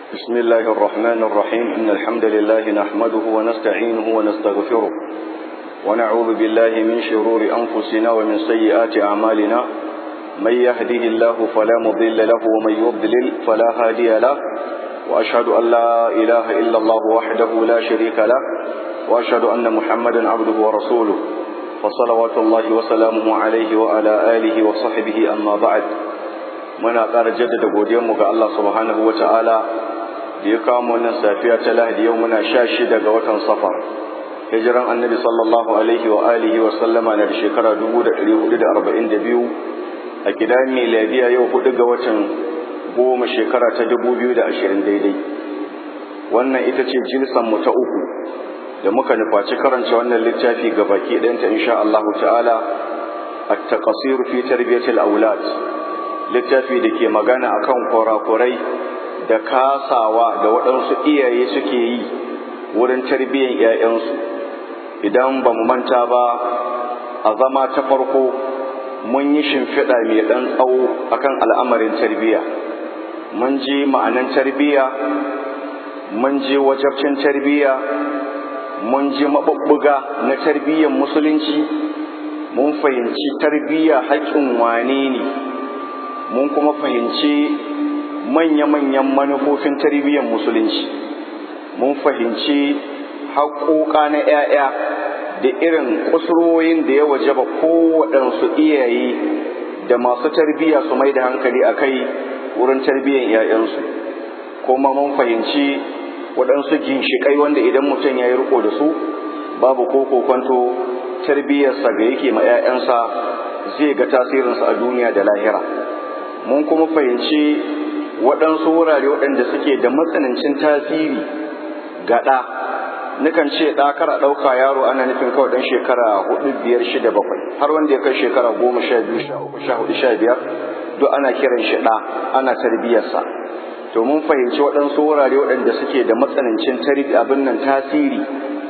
بسم الله الرحمن الرحيم إن الحمد لله نحمده ونستعينه ونستغفره ونعوذ بالله من شرور أنفسنا ومن سيئات أعمالنا من يهده الله فلا مضل له ومن يضلل فلا هادي له وأشهد أن لا إله إلا الله وحده لا شريك له وأشهد أن محمدا عبده ورسوله فصلوات الله وسلامه عليه وعلى آله وصحبه أما بعد muna ƙara jaddada godiyarmu ga Allah subhanahu wa ta'ala da ya kawo wannan safiya ta lahadi yau muna sha shida ga watan safar hijiran annabi sallallahu alaihi wa alihi wa sallama na da shekara dubu da ɗari hudu da arba'in da biyu a gidan miladiya yau hudu ga watan goma shekara ta dubu biyu da ashirin daidai wannan ita ce jinsan mu ta uku da muka nufaci karanta wannan littafi ga baki ɗayanta insha Allah ta'ala at-taqsir fi tarbiyatil aulad littafi da ke magana akan kurakurai da kasawa da waɗansu iyaye suke yi wurin tarbiyyar 'ya'yansu idan ba mu manta ba a zama ta farko mun yi shimfiɗa mai ɗan tsawo akan al'amarin tarbiyya mun ji ma'anan tarbiyya mun ji wajabcin tarbiyya mun ji maɓuɓɓuga na tarbiyyar musulunci mun fahimci tarbiyya haƙƙin wane ne mun kuma fahimci manya-manyan manufofin tarbiyyar musulunci mun fahimci haƙoƙa na 'ya'ya da irin kusurwoyin da ya wajaba kowaɗansu iyaye da masu tarbiyya su mai da hankali a kai wurin tarbiyyar 'ya'yansu kuma mun fahimci waɗansu ginshiƙai wanda idan mutum ya yi riko da su babu ko kokonto tarbiyyarsa ga yake ma 'ya'yansa zai ga tasirinsa a duniya da lahira mun kuma fahimci waɗansu wurare waɗanda suke da matsanancin tasiri ga ɗa nukan ce ɗa kara ɗauka yaro ana nufin kawai ɗan shekara hudu biyar shida bakwai har wanda ya kai shekara goma sha biyu sha uku sha hudu sha biyar duk ana kiran shi ɗa ana tarbiyyarsa to mun fahimci waɗansu wurare waɗanda suke da matsanancin tarbi abin nan tasiri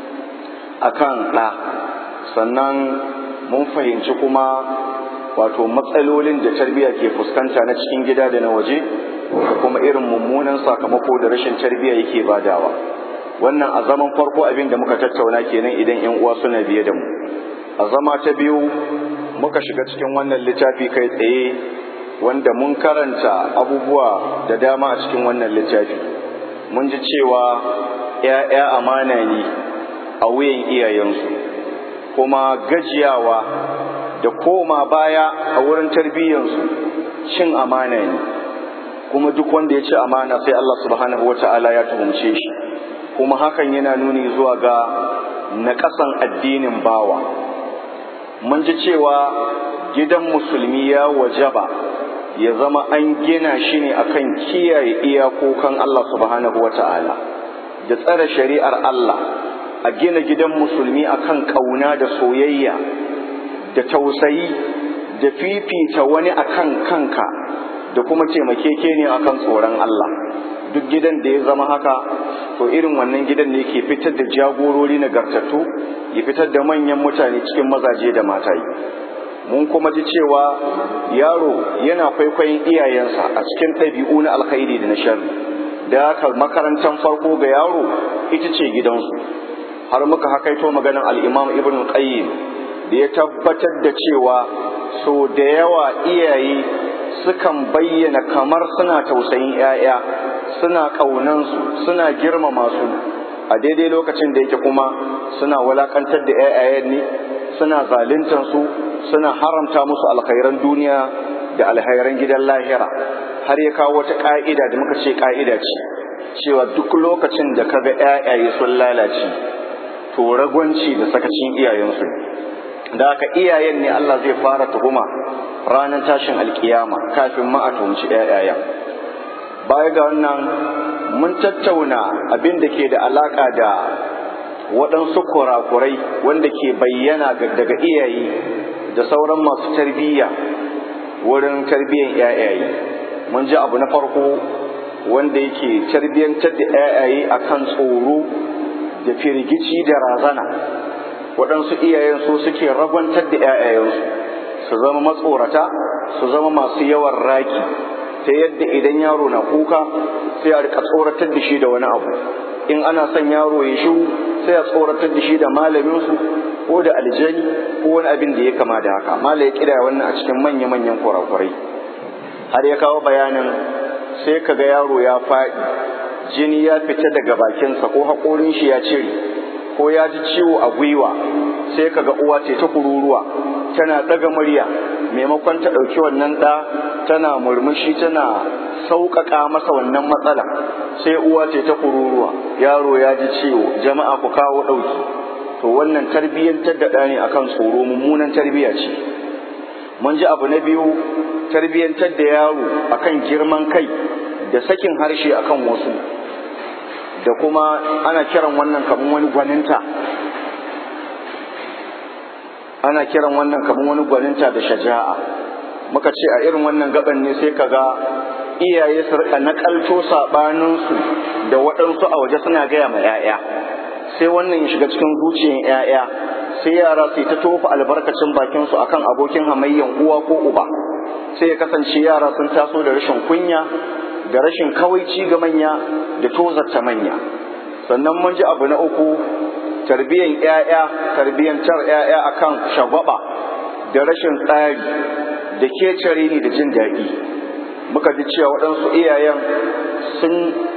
akan ɗa sannan mun fahimci kuma wato matsalolin da tarbiyya ke fuskanta na cikin gida da na waje da kuma irin mummunan sakamako da rashin tarbiyya yake badawa wannan a zaman farko abin da muka tattauna kenan idan yan uwa suna biye da mu a zama ta biyu muka shiga cikin wannan littafi kai tsaye wanda mun karanta abubuwa da dama a cikin wannan littafi mun ji cewa ‘ya'ya amana ne a wuyan iyayensu kuma gajiyawa da koma baya a wurin tarbiyyansu cin amana ne kuma duk wanda ya ci amana sai Allah subhanahu wata'ala ya tuhumce shi kuma hakan yana nuni zuwa ga naƙasan addinin bawa mun ji cewa gidan musulmi ya wajaba ya zama an gina shi ne akan kiyaye iyakokan Allah subhanahu wata'ala da tsare shari'ar Allah a gina gidan musulmi akan ƙauna da soyayya da tausayi da fifita wani akan kanka da kuma taimakeke ne akan tsoron Allah duk gidan da ya zama haka to irin wannan gidan ne ke fitar da jagorori nagartattu ya fitar da manyan mutane cikin mazaje da matayi mun kuma ji cewa yaro yana kwaikwayon iyayensa a cikin ɗabi'u na alkhairi da na sharri da haka makarantar farko ga yaro ita ce gidansu har muka hakaito maganar al-imam ibn qayyim da ya tabbatar da cewa so da yawa iyaye sukan bayyana kamar suna tausayin 'ya'ya suna ƙaunansu suna girmama su a daidai lokacin da yake kuma suna walakantar da 'ya'yayen ne suna zaluntar su suna haramta musu alkhairan duniya da alkhairan gidan lahira har ya kawo wata ƙa'ida da muka ce ƙa'ida ce cewa duk lokacin da kaga 'ya'yaye sun lalace to ragwanci da sakacin iyayensu da haka iyayen ne Allah zai fara tuhuma ranar tashin alkiyama kafin ma a tuhumci ƴaƴayen baya ga wannan mun tattauna abin da ke da alaka da waɗansu kurakurai wanda ke bayyana daga iyaye da sauran masu tarbiyya wurin tarbiyyar ƴaƴaye mun ji abu na farko wanda yake tarbiyyantar da ƴaƴaye akan tsoro da firgici da razana waɗansu iyayen su suke ragwantar da ‘ya'yayensu su zama matsorata su zama masu yawan raki ta yadda idan yaro na kuka sai a rika tsoratar da shi da wani abu in ana son yaro ya shu sai a tsoratar da shi da malaminsu ko da aljani ko wani abin da ya kama da haka mala ya kira wannan a cikin manya-manyan kurakurai har ya kawo bayanin sai kaga yaro ya faɗi jini ya fita daga bakinsa ko haƙorin shi ya cire ko ya ji ciwo a gwiwa sai kaga uwa ce ta kururuwa tana ɗaga murya maimakon ta ɗauki wannan ɗa tana murmushi tana sauƙaƙa masa wannan matsala sai uwa ce ta kururuwa yaro ya ji ciwo jama'a ku kawo ɗauki to wannan tarbiyyantar da ɗa ne akan tsoro mummunan tarbiyya ce mun ji abu na biyu tarbiyyantar da yaro akan girman kai da sakin harshe akan wasu da kuma ana kiran wannan kamar wani gwaninta ana kiran wannan kamar wani gwaninta da shaja'a muka ce a irin wannan gaban ne sai kaga iyaye su rika nakalto sabaninsu da waɗansu a waje suna gaya ma 'ya'ya sai wannan ya shiga cikin zuciyar 'ya'ya sai yara su ta tofa albarkacin bakinsu akan abokin hamayyan uwa ko uba sai ya kasance yara sun taso da rashin kunya da rashin kawaici ga manya da tozarta manya sannan mun ji abu na uku tarbiyyar 'ya'ya tarbiyyantar 'ya'ya akan shagwaba da rashin tsari da kecare ni da jin daɗi muka ji cewa waɗansu iyayen sun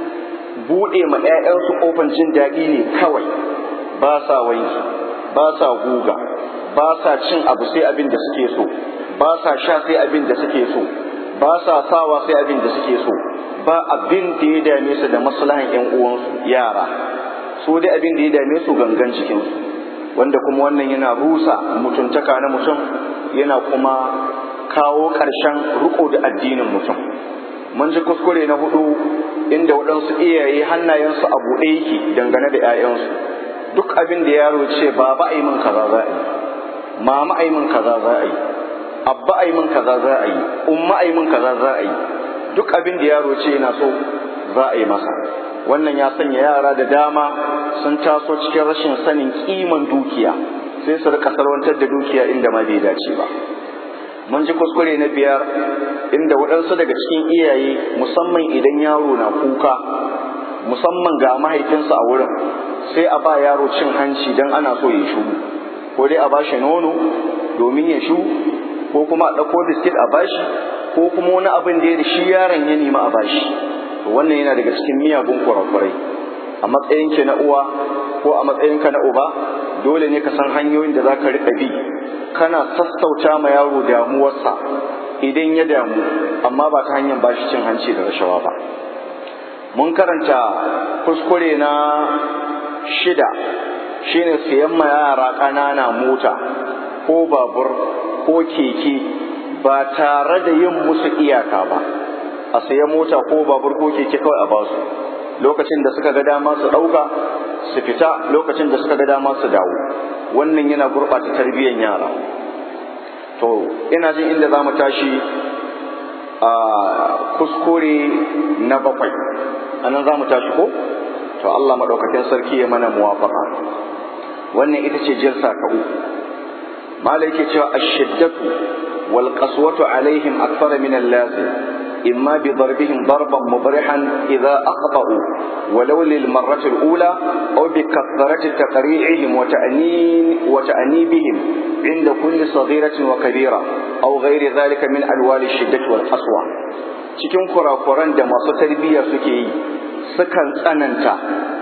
buɗe ma 'ya'yansu ƙofan jin daɗi ne kawai ba sa wanki ba sa guga ba sa cin abu sai abin da suke so ba sa sha sai abin da suke so ba sa sawa sai abin da suke so ba abin da ya dame su da maslahan 'yan uwansu yara so dai abin da ya dame su gangan cikinsu wanda kuma wannan yana rusa mutuntaka na mutum yana kuma kawo ƙarshen riko da addinin mutum mun ji kuskure na hudu inda waɗansu iyaye hannayensu a buɗe yake dangane da 'ya'yansu duk abin da yaro ce ba ba a yi min kaza za a yi mama a yi min kaza za a yi abba a yi min kaza za a yi umma a yi min kaza za a yi duk abin da yaro ce yana so za a yi masa wannan ya sanya yara da dama sun taso cikin rashin sanin kiman dukiya sai su rika salwantar da dukiya inda ma bai dace ba mun ji kuskure na biyar inda waɗansu daga cikin iyaye musamman idan yaro na kuka musamman ga mahaifinsa a wurin sai a ba yaro cin hanci don ana so ya shu ko dai a ba shi nono domin ya shu ko kuma a ɗauko biskit a bashi ko kuma wani abin da ya da shi yaron ya nema a bashi wannan yana daga cikin miyagun kurakurai a matsayinki na uwa ko a matsayinka na uba dole ne ka san hanyoyin da za ka riƙa bi kana sassauta ma yaro damuwarsa idan ya damu amma ba ta hanyar bashi cin hanci da rashawa ba mun karanta kuskure na shida shine siyan ma yara ƙanana mota ko babur ko keke ba tare da yin musu iyaka ba a sayi mota ko babur ko keke kawai a basu lokacin da suka ga dama su ɗauka su fita lokacin da suka ga dama su dawo wannan yana gurɓata tarbiyyar yara to ina jin inda za mu tashi a kuskure na bakwai anan za mu tashi ko to Allah maɗaukakin sarki ya mana muwafaka wannan ita ce jirsa ta uku malai ke cewa ashiddatu wal qaswatu alaihim akthara min al-lazim إما بضربهم ضربا مبرحا إذا أخطأوا ولو للمرة الأولى أو بكثرة تقريعهم وتأنين وتأنيبهم عند كل صغيرة وكبيرة أو غير ذلك من ألوان الشدة والقسوة cikin kurakuran da masu tarbiyya suke yi sukan tsananta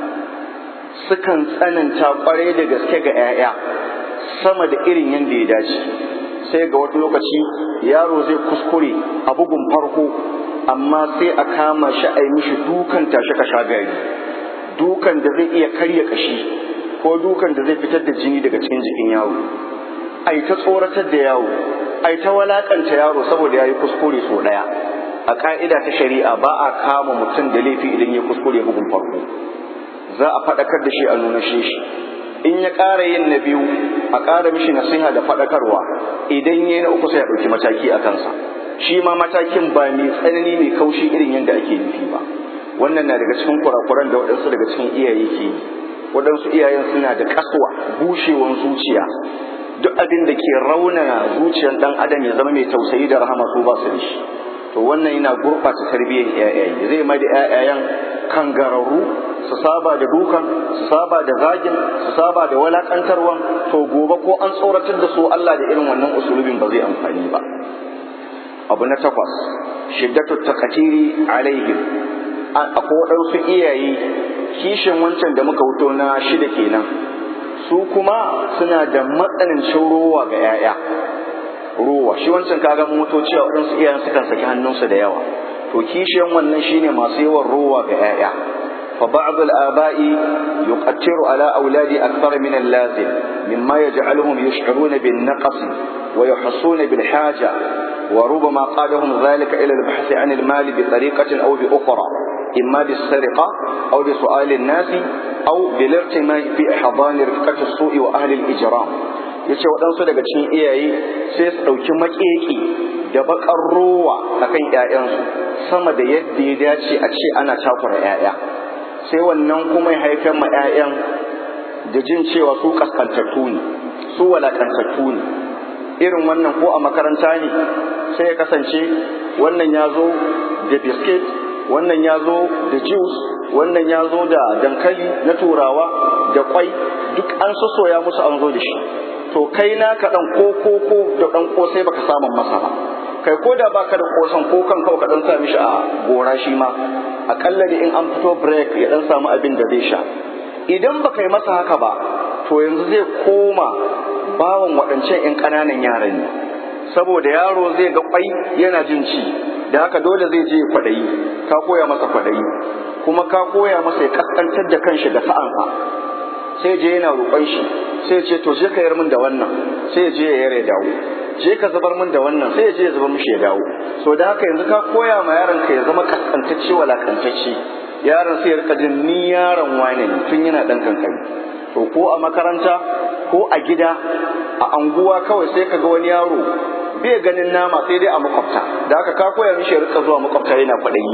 sukan tsananta kwarai da gaske ga 'ya'ya sama da irin yadda ya dace sai ga wata lokaci yaro zai kuskure a bugun farko amma sai a kama shi a yi mishi dukan tashi ka sha gari dukan da zai iya karya kashi ko dukan da zai fitar da jini daga cikin jikin yaro ai ta tsoratar da yaro ai ta walakanta yaro saboda ya yi kuskure so ɗaya a ka'ida ta shari'a ba a kama mutum da laifi idan ya kuskure bugun farko za a faɗakar da shi a nuna shi in ya ƙara yin na biyu a ƙara mishi nasiha da faɗakarwa idan ya yi na uku sai a ɗauki mataki a kansa shi ma matakin ba mai tsanani mai kaushi irin yadda ake nufi ba wannan na daga cikin kurakuran da waɗansu daga cikin iyaye ke yi waɗansu iyayen suna da kasuwa bushewan zuciya duk abin da ke raunana zuciyar ɗan adam ya zama mai tausayi da rahama su ba su da shi to to wannan yana gurɓata tarbiyyar ƴaƴaye zai mai da ƴaƴayen kangararru su saba da dukan su saba da zagin su saba da walakantarwan to gobe ko an tsoratar da su Allah da irin wannan usulubin ba zai amfani ba abu na takwas shiddatu takatiri alaihim akwai waɗansu iyaye kishin wancan da muka wuto na shida kenan su kuma suna da matsanancin rowa ga 'ya'ya rowa shi wancan kaga moto cewa waɗansu iyayen sukan saki hannunsu da yawa to kishiyan wannan shine masu yawan rowa ga 'ya'ya فبعض الآباء يقتر على أولاد أكثر من اللازم مما يجعلهم يشعرون بالنقص ويحسون بالحاجة وربما قادهم ذلك إلى البحث عن المال بطريقة أو بأخرى إما بالسرقة أو بسؤال الناس أو بالارتماء في حضان رفقة السوء وأهل الإجرام yace waɗansu daga cikin iyaye sai su ɗauki maƙeƙi da baƙar rowa akan ‘ya'yansu sama da yadda ya dace a ce ana takura ‘ya'ya sai wannan kuma ya haifar ma 'ya'yan da jin cewa su kaskantattu ne su walakantattu ne irin wannan ko a makaranta ne sai ya kasance wannan ya zo da biskit wannan ya zo da juice wannan ya zo da dankali na turawa da kwai duk an soya musu an zo da shi to kai na ka dan ko ko ko da dan kosai baka samu masa ba kai ko da baka da kosan ko kan kawai ka dan sa mishi a gora shi ma akalla da in an fito break ya dan samu abin da zai sha idan baka yi masa haka ba to yanzu zai koma bawan waɗancan 'yan ƙananan yaran ne saboda yaro zai ga kwai yana jin ci da haka dole zai je kwaɗayi ka koya masa kwaɗayi kuma ka koya masa ya kaskantar da kanshi da sa'ansa sai je yana roƙon shi sai ce to je ka yar min da wannan sai je ya yare dawo je ka zubar min da wannan sai je ya zubar mishi ya dawo so da haka yanzu ka koya ma yaron ka ya zama kaskantacce walakantacce yaron sai ya rika jin ni yaron wane ne tun yana dan kankani to ko a makaranta ko a gida a anguwa kawai sai ka ga wani yaro bai ganin nama sai dai a makwabta da haka ka koya mishi ya rika zuwa makwabta yana kwaɗayi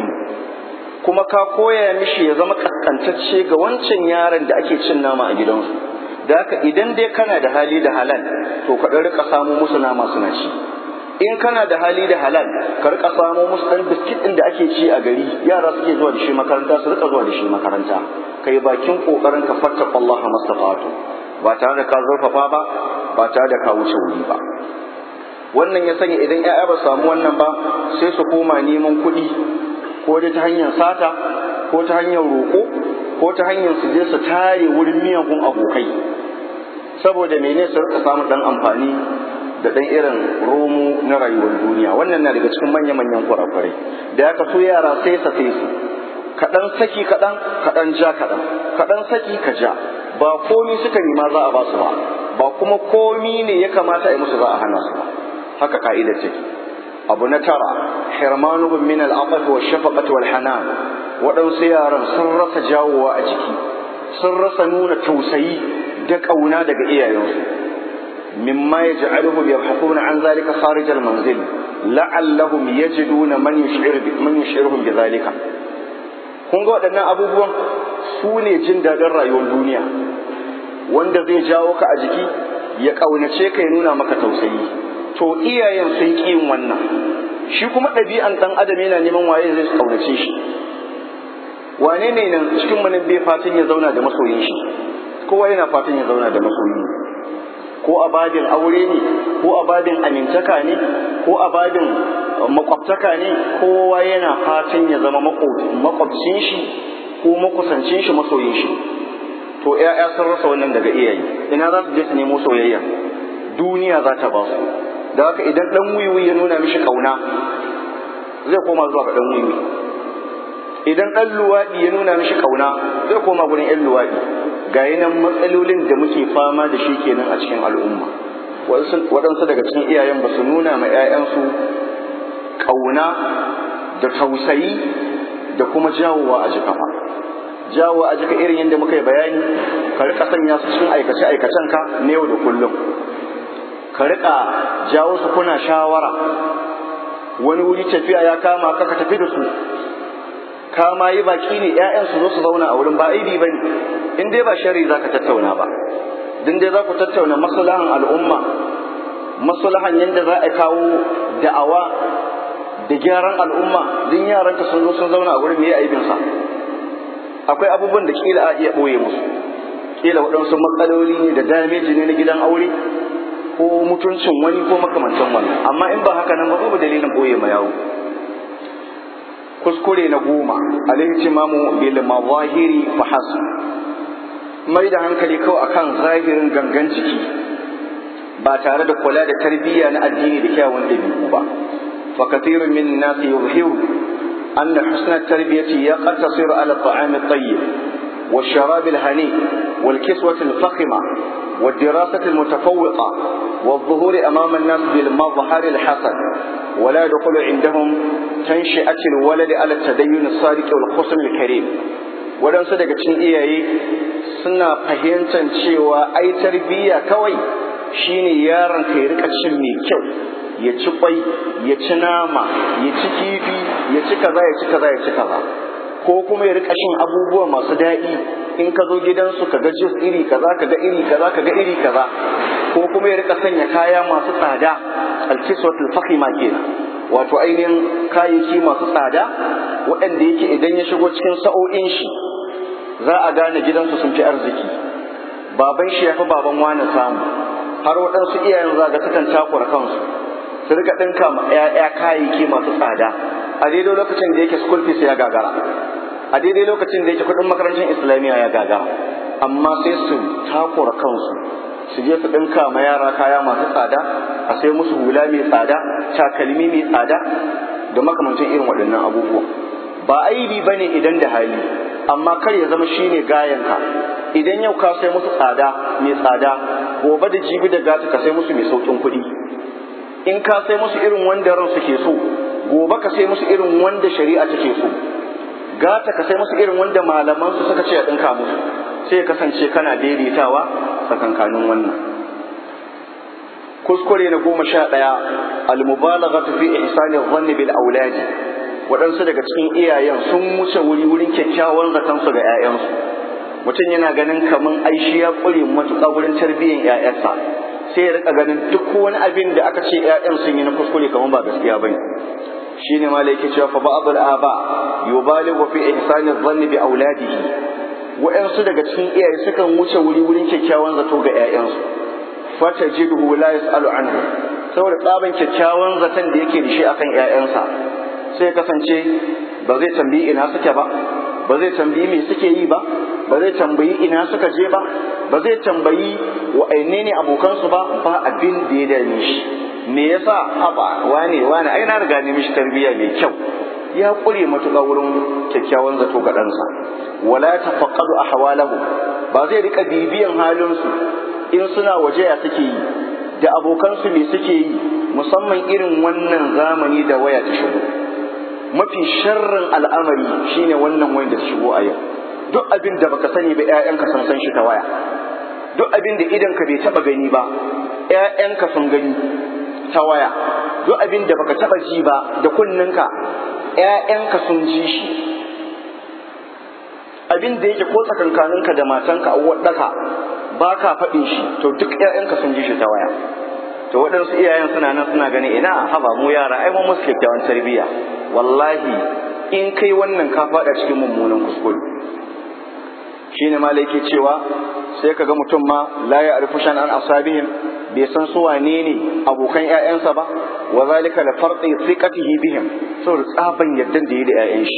kuma ka koya mishi ya zama kaskantacce ga wancan yaron da ake cin nama a gidansu da haka idan dai kana da hali da halal to ka ɗan rika samo musu nama suna ci in kana da hali da halal ka rika samo musu ɗan biskit ɗin da ake ci a gari yara suke zuwa da shi makaranta su rika zuwa da shi makaranta kai bakin kokarin ka fatta Allah mastafatu ba tare da ka zurfafa ba ba tare da ka wuce wuri ba wannan ya sanya idan 'ya'ya ba samu wannan ba sai su koma neman kuɗi ko dai ta hanyar sata ko ta hanyar roƙo ko ta hanyar su je su tare wurin miyagun abokai saboda mene su rika samun dan amfani da dan irin romo na rayuwar duniya wannan na daga cikin manya-manyan kurakurai da ya so yara sai sa sai su kaɗan saki kaɗan kaɗan ja kaɗan kaɗan saki ka ja ba komi suka nema za a ba su ba ba kuma komi ne ya kamata a yi musu za a hana su ba haka ka'idar take abu na tara hirmanu min al-aqaf wa shafaqati wal hanan waɗansu yaran sun rasa jawowa a jiki sun rasa nuna tausayi da ƙauna daga iyayensu mimma yaj'aluhum yabhathuna an zalika kharij al-manzil la'allahum yajiduna man yush'ir man yush'iruhum bi zalika kun ga waɗannan abubuwan su ne jin daɗin rayuwar duniya wanda zai jawo ka a jiki ya ƙaunace ka ya nuna maka tausayi to iyayen sun ƙi yin wannan shi kuma ɗabi'an ɗan adam yana neman waye zai ƙaunace shi wane ne nan cikin mu bai fatan ya zauna da masoyin shi kowa yana fatan ya zauna da masoyi ko a babin aure ne ko a babin amintaka ne ko a babin makwabtaka ne kowa yana fatan ya zama makwabcin shi ko makusancin shi masoyin shi to ƴaƴa sun rasa wannan daga iyaye ina za su je su nemo soyayya duniya za ta ba su da haka idan dan wiwi ya nuna mishi kauna zai koma zuwa ga dan wiwi idan dan luwaɗi ya nuna mishi kauna zai koma gurin ƴan luwaɗi ga nan matsalolin da muke fama da shi kenan a cikin al'umma waɗansu daga cikin iyayen ba su nuna ma 'ya'yansu ƙauna da tausayi da kuma jawowa a jika ba jawowa a jika irin yadda muka yi bayani ka rika sanya su cikin aikace aikacen ka na yau da kullum ka rika jawo su kuna shawara wani wuri tafiya ya kama ka ka tafi da su ka ma yi baki ne 'ya'yan su zo su zauna a wurin ba aibi ba ne in dai ba shari za ka tattauna ba din dai za ku tattauna maslahan al'umma maslahan yadda za a kawo da'awa da gyaran al'umma din yaranka sun zo sun zauna a gurin me aibin sa akwai abubuwan da kila a iya boye musu kila waɗansu matsaloli ne da dameji ne na gidan aure ko mutuncin wani ko makamantan wannan amma in ba haka nan ba babu dalilin boye ma yawo kuskure na goma al-ihtimamu bil mazahiri fa hasb mai da hankali kawai akan zahirin gangan jiki ba tare da kula da tarbiyya na addini da kyawun dabi'u ba fa kathirun min nas yuzhiru anna husna tarbiyati yaqtasir ala at-ta'am at-tayyib والشراب الهنيء والكسوة الفخمة والدراسة المتفوقة والظهور أمام الناس بالمظهر الحسن ولا يدخل عندهم تنشئة الولد على التدين الصادق والقسم الكريم waɗansu daga cikin iyaye suna fahimtar cewa ai tarbiyya kawai shine yaron ka ya rika cin mai kyau ya ci kwai ya ci nama ya ci kifi ya ci kaza ya ci kaza ya ci kaza ko kuma ya rika shin abubuwa masu daɗi in ka zo gidansu ka ga jus iri kaza ka ga iri kaza ka ga iri kaza ko kuma ya rika sanya kaya masu tsada alkiswatul fakhima kenan wato ainihin kayayyaki masu tsada waɗanda yake idan ya shigo cikin sa'o'in shi za a gane gidansu sun fi arziki baban shi ya fi baban wani samu har waɗansu iyayen za ga sukan takura kansu su rika ɗinka ma 'ya'ya kayayyaki masu tsada a daidai lokacin da yake school fees ya gagara a daidai lokacin da yake kuɗin makarantar islamiyya ya gagara amma sai su takura kansu su je su ɗinka ma yara kaya masu tsada a sai musu hula mai tsada takalmi mai tsada da makamancin irin waɗannan abubuwa ba aibi ba ne idan da hali amma kar ya zama shine gayanka idan yau ka sai musu tsada mai tsada gobe da jibi da gata ka sai musu mai sauƙin kuɗi in ka sai musu irin wanda ran suke so gobe ka sai musu irin wanda shari'a take so gata ka sai musu irin wanda malaman su suka ce a ɗinka musu sai kasance kana daidaitawa tsakankanin wannan kuskure na goma sha ɗaya almubalaghatu fi ihsani dhanni bil auladi waɗansu daga cikin iyayen sun wuce wuri wurin kyakkyawan zatansu ga 'ya'yansu mutum yana ganin kaman aishi ya ƙure matuƙa wurin tarbiyyar 'ya'yansa sai ya rika ganin duk wani abin da aka ce 'ya'yan sun yi na kuskure kaman ba gaskiya bane shine ma yake cewa fa ba'd al-aba yubalighu fi ihsani dhanni bi auladihi wa'ansu daga cikin iyaye sukan wuce wuri wurin kyakkyawan zato ga 'ya'yansu fata jidhu la yas'alu anhu saboda tsaban kyakkyawan zaton da yake da shi akan 'ya'yansa sai kasance ba zai tambayi ina suke ba ba zai tambayi me suke yi ba ba zai tambayi ina suka je ba ba zai tambayi wa'anne ne abokansu ba ba abin da ya dame shi me yasa haba wane wane ai na riga ne mishi tarbiyya mai kyau ya kure matuƙa wurin kyakkyawan zato ga ɗansa wala tafaqqadu ahwalahu ba zai rika bibiyan halinsu in suna waje ya suke yi da abokansu me suke yi musamman irin wannan zamani da waya ta shigo mafi sharrin al'amari shine wannan wayan da ta shigo a yau duk abin da baka sani ba ƴaƴanka sun san shi ta waya duk abin da idanka bai taba gani ba ƴaƴanka sun gani ta waya duk abin da baka taba ji ba da kunninka ƴaƴanka sun ji shi abin da yake ko tsakankaninka da matanka a wadaka ba ka faɗin shi to duk ƴaƴanka sun ji shi ta waya to waɗansu iyayen suna nan suna gani ina haba mu yara ai mun musu kyakkyawan tarbiyya wallahi in kai wannan ka faɗa cikin mummunan kuskure shine ma yake cewa sai kaga mutum ma la ya arifu shan an asabihim bai san su wane ne abokan ƴaƴansa ba wa zalika la farqi thiqatihi bihim saboda tsaban yaddan da yi da ƴaƴan shi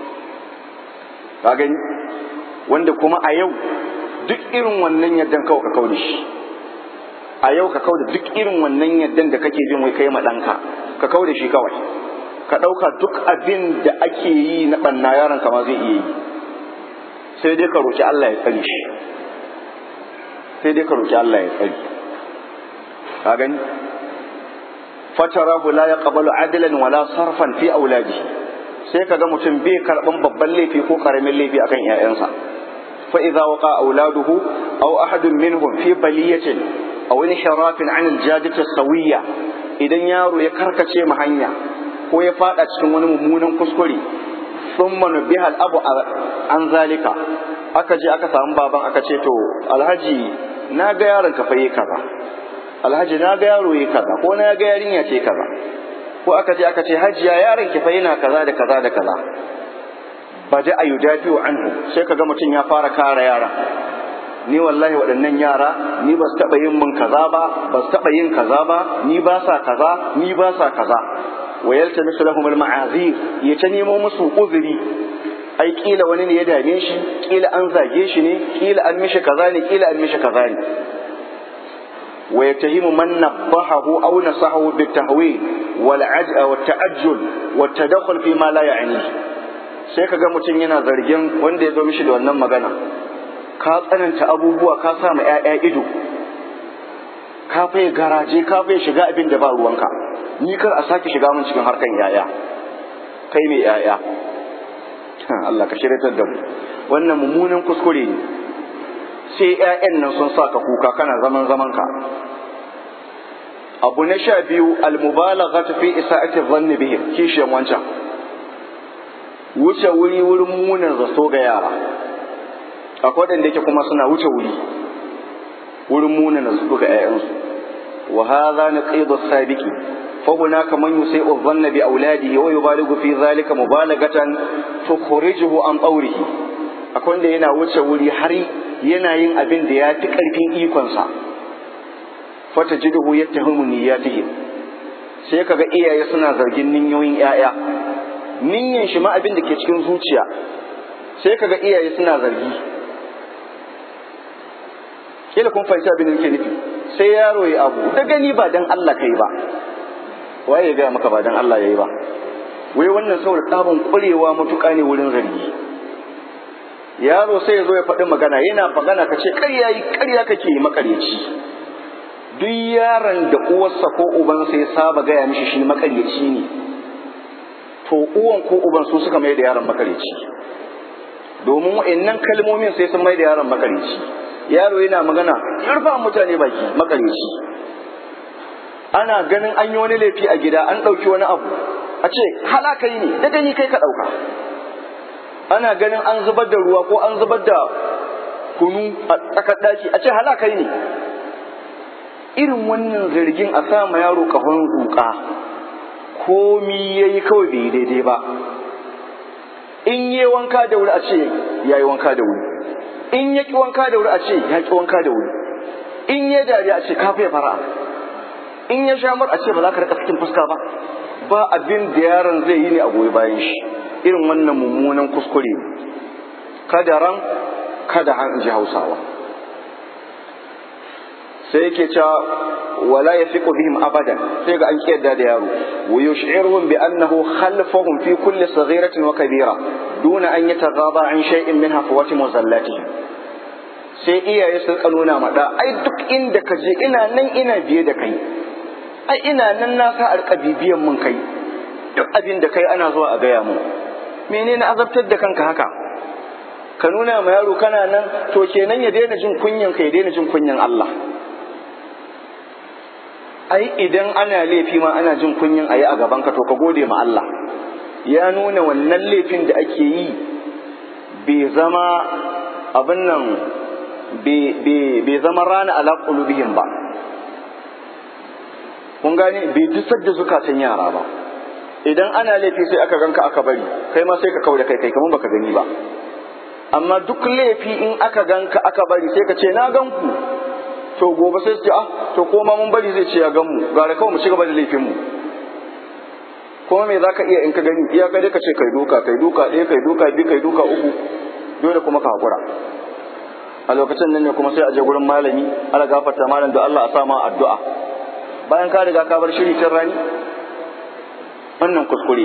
ka gani wanda kuma a yau duk irin wannan yaddan kawai ka kaure shi a yau ka kauda duk irin wannan yaddan da kake jin wai kai ma ɗanka ka kauda shi kawai ka ɗauka duk abin da ake yi na ɓanna yaron kama zai iya yi sai dai ka roƙi Allah ya tsare shi sai dai ka roƙi Allah ya tsare ka gani fatarahu la yaqbalu adlan wala sarfan fi auladi sai kaga mutum bai karban babban laifi ko karamin laifi akan ƴaƴansa fa idza waqa auladuhu aw ahadun minhum fi baliyatin aw inhirafin an aljadati sawiyya idan yaro ya karkace mu hanya ko ya fada cikin wani mummunan kuskure thumma nubiha al-abu an zalika aka je aka samu baban aka ce to alhaji na ga yaron ka fa yi kaza alhaji na ga yaro yi kaza ko na ga yarinya ce kaza ko aka je aka ce hajiya yaron ki fa yana kaza da kaza da kaza baja a yudafi'u anhu sai kaga mutum ya fara kare yara ni wallahi waɗannan yara ni ba su taɓa yin min kaza ba ba su taɓa yin kaza ba ni ba sa kaza ni ba sa kaza wa yaltamisu lahum al-ma'azir ya ta nemo musu uzuri ai kila wani ne ya dame shi kila an zage shi ne kila an mishi kaza ne kila an mishi kaza ne wa yatahimu man nabbahahu aw nasahu bitahwil wal aj'a wat ta'ajjul wat tadakhul fi ma la ya'ni sai kaga mutum yana zargin wanda ya zo mishi da wannan magana ka tsananta abubuwa ka sa ma ƴaƴa ido ka fai garaje ka fai shiga abin da ba ruwanka ni kar a sake shiga min cikin harkan yaya kai mai yaya Allah ka shiryatar da mu wannan mummunan kuskure ne sai ƴaƴan nan sun saka kuka kana zaman zaman ka abu na sha biyu almubalaghatu fi isa'ati dhanni bihim kishiyan wancan wuce wuri wurin munan zato ga yara akwai waɗanda yake kuma suna wuce wuri wurin munan zato ga 'ya'yansu wa hadha naqidu sabiqi فهناك من يسيء الظن بأولاده ويبالغ في ذلك مبالغة تخرجه عن طوره akwai da yana wuce wuri har yana yin abin da ya fi ƙarfin ikonsa fata jiduhu ya tahimu niyyatihim sai kaga iyaye suna zargin ninyoyin 'ya'ya niyyan shi ma abin da ke cikin zuciya sai kaga iyaye suna zargi kila kun fahimci abin da nake nufi sai yaro ya abu da gani ba dan Allah kai ba waye ya gaya maka ba dan Allah yayi ba wai wannan saboda tsabon ƙwarewa matuƙa ne wurin zargi yaro sai ya zo ya faɗi magana yana magana ka ce ƙarya yi ƙarya kake yi makaryaci duk yaron da uwarsa ko ubansa ya saba gaya mishi shi makaryaci ne to uwan ko uban su suka mai da yaron makaryaci domin wa'annan kalmomin sai sun mai da yaron makaryaci yaro yana magana yarfa mutane baki makaryaci ana ganin an yi wani laifi a gida an ɗauki wani abu a ce halaka yi ne da gani kai ka ɗauka ana ganin an zubar da ruwa ko an zubar da kunu a tsakar ɗaki a ce halaka yi ne irin wannan zargin a sama yaro kahon zuƙa komi ya yi kawai bai daidai ba in yi wanka da wuri a ce ya yi wanka da wuri in ya ƙi wanka da wuri a ce ya ƙi wanka da wuri in ya dariya a ce ka fiye fara in ya sha mar a ce ba za ka rika cikin fuska ba ba abin da yaron zai yi ne a goyi bayan shi irin wannan mummunan kuskure ne kada ran kada han ji hausawa sai yake cewa wala yafiqu bihim abadan sai ga an kiyarda da yaro wa yush'iruhum bi annahu khalfahum fi kulli saghiratin wa kabira duna an yataghaba an shay'in min hafawati muzallatihim sai iyaye sun nuna maɗa ai duk inda ka je ina nan ina biye da kai ai ina nan na sa arka bibiyan mun kai duk abin da kai ana zuwa a gaya mu menene azabtar da kanka haka ka nuna ma yaro kana nan to kenan ya daina jin kunyan ka ya daina jin kunyan Allah ai idan ana laifi ma ana jin kunyan ayi a gaban ka to ka gode ma Allah ya nuna wannan laifin da ake yi bai zama abin nan bai zama rana ala qulubihim ba kun gane bai dusar da zukatan yara ba idan ana laifi sai aka ganka aka bari kai ma sai ka kauda kai kai kamar baka gani ba amma duk laifi in aka ganka aka bari sai ka ce na gan ku to gobe sai su ce ah to ko ma mun bari zai ce ya gan mu gara kawai mu ci gaba da laifin mu kuma me zaka iya in ka gani iya kai ka ce kai duka kai duka ɗaya kai duka biyu kai duka uku dole kuma ka hakura a lokacin nan ne kuma sai a je gurin malami ala gafarta malam da Allah a sa ma addu'a bayan ka riga ka bar shiri tun rani wannan kuskure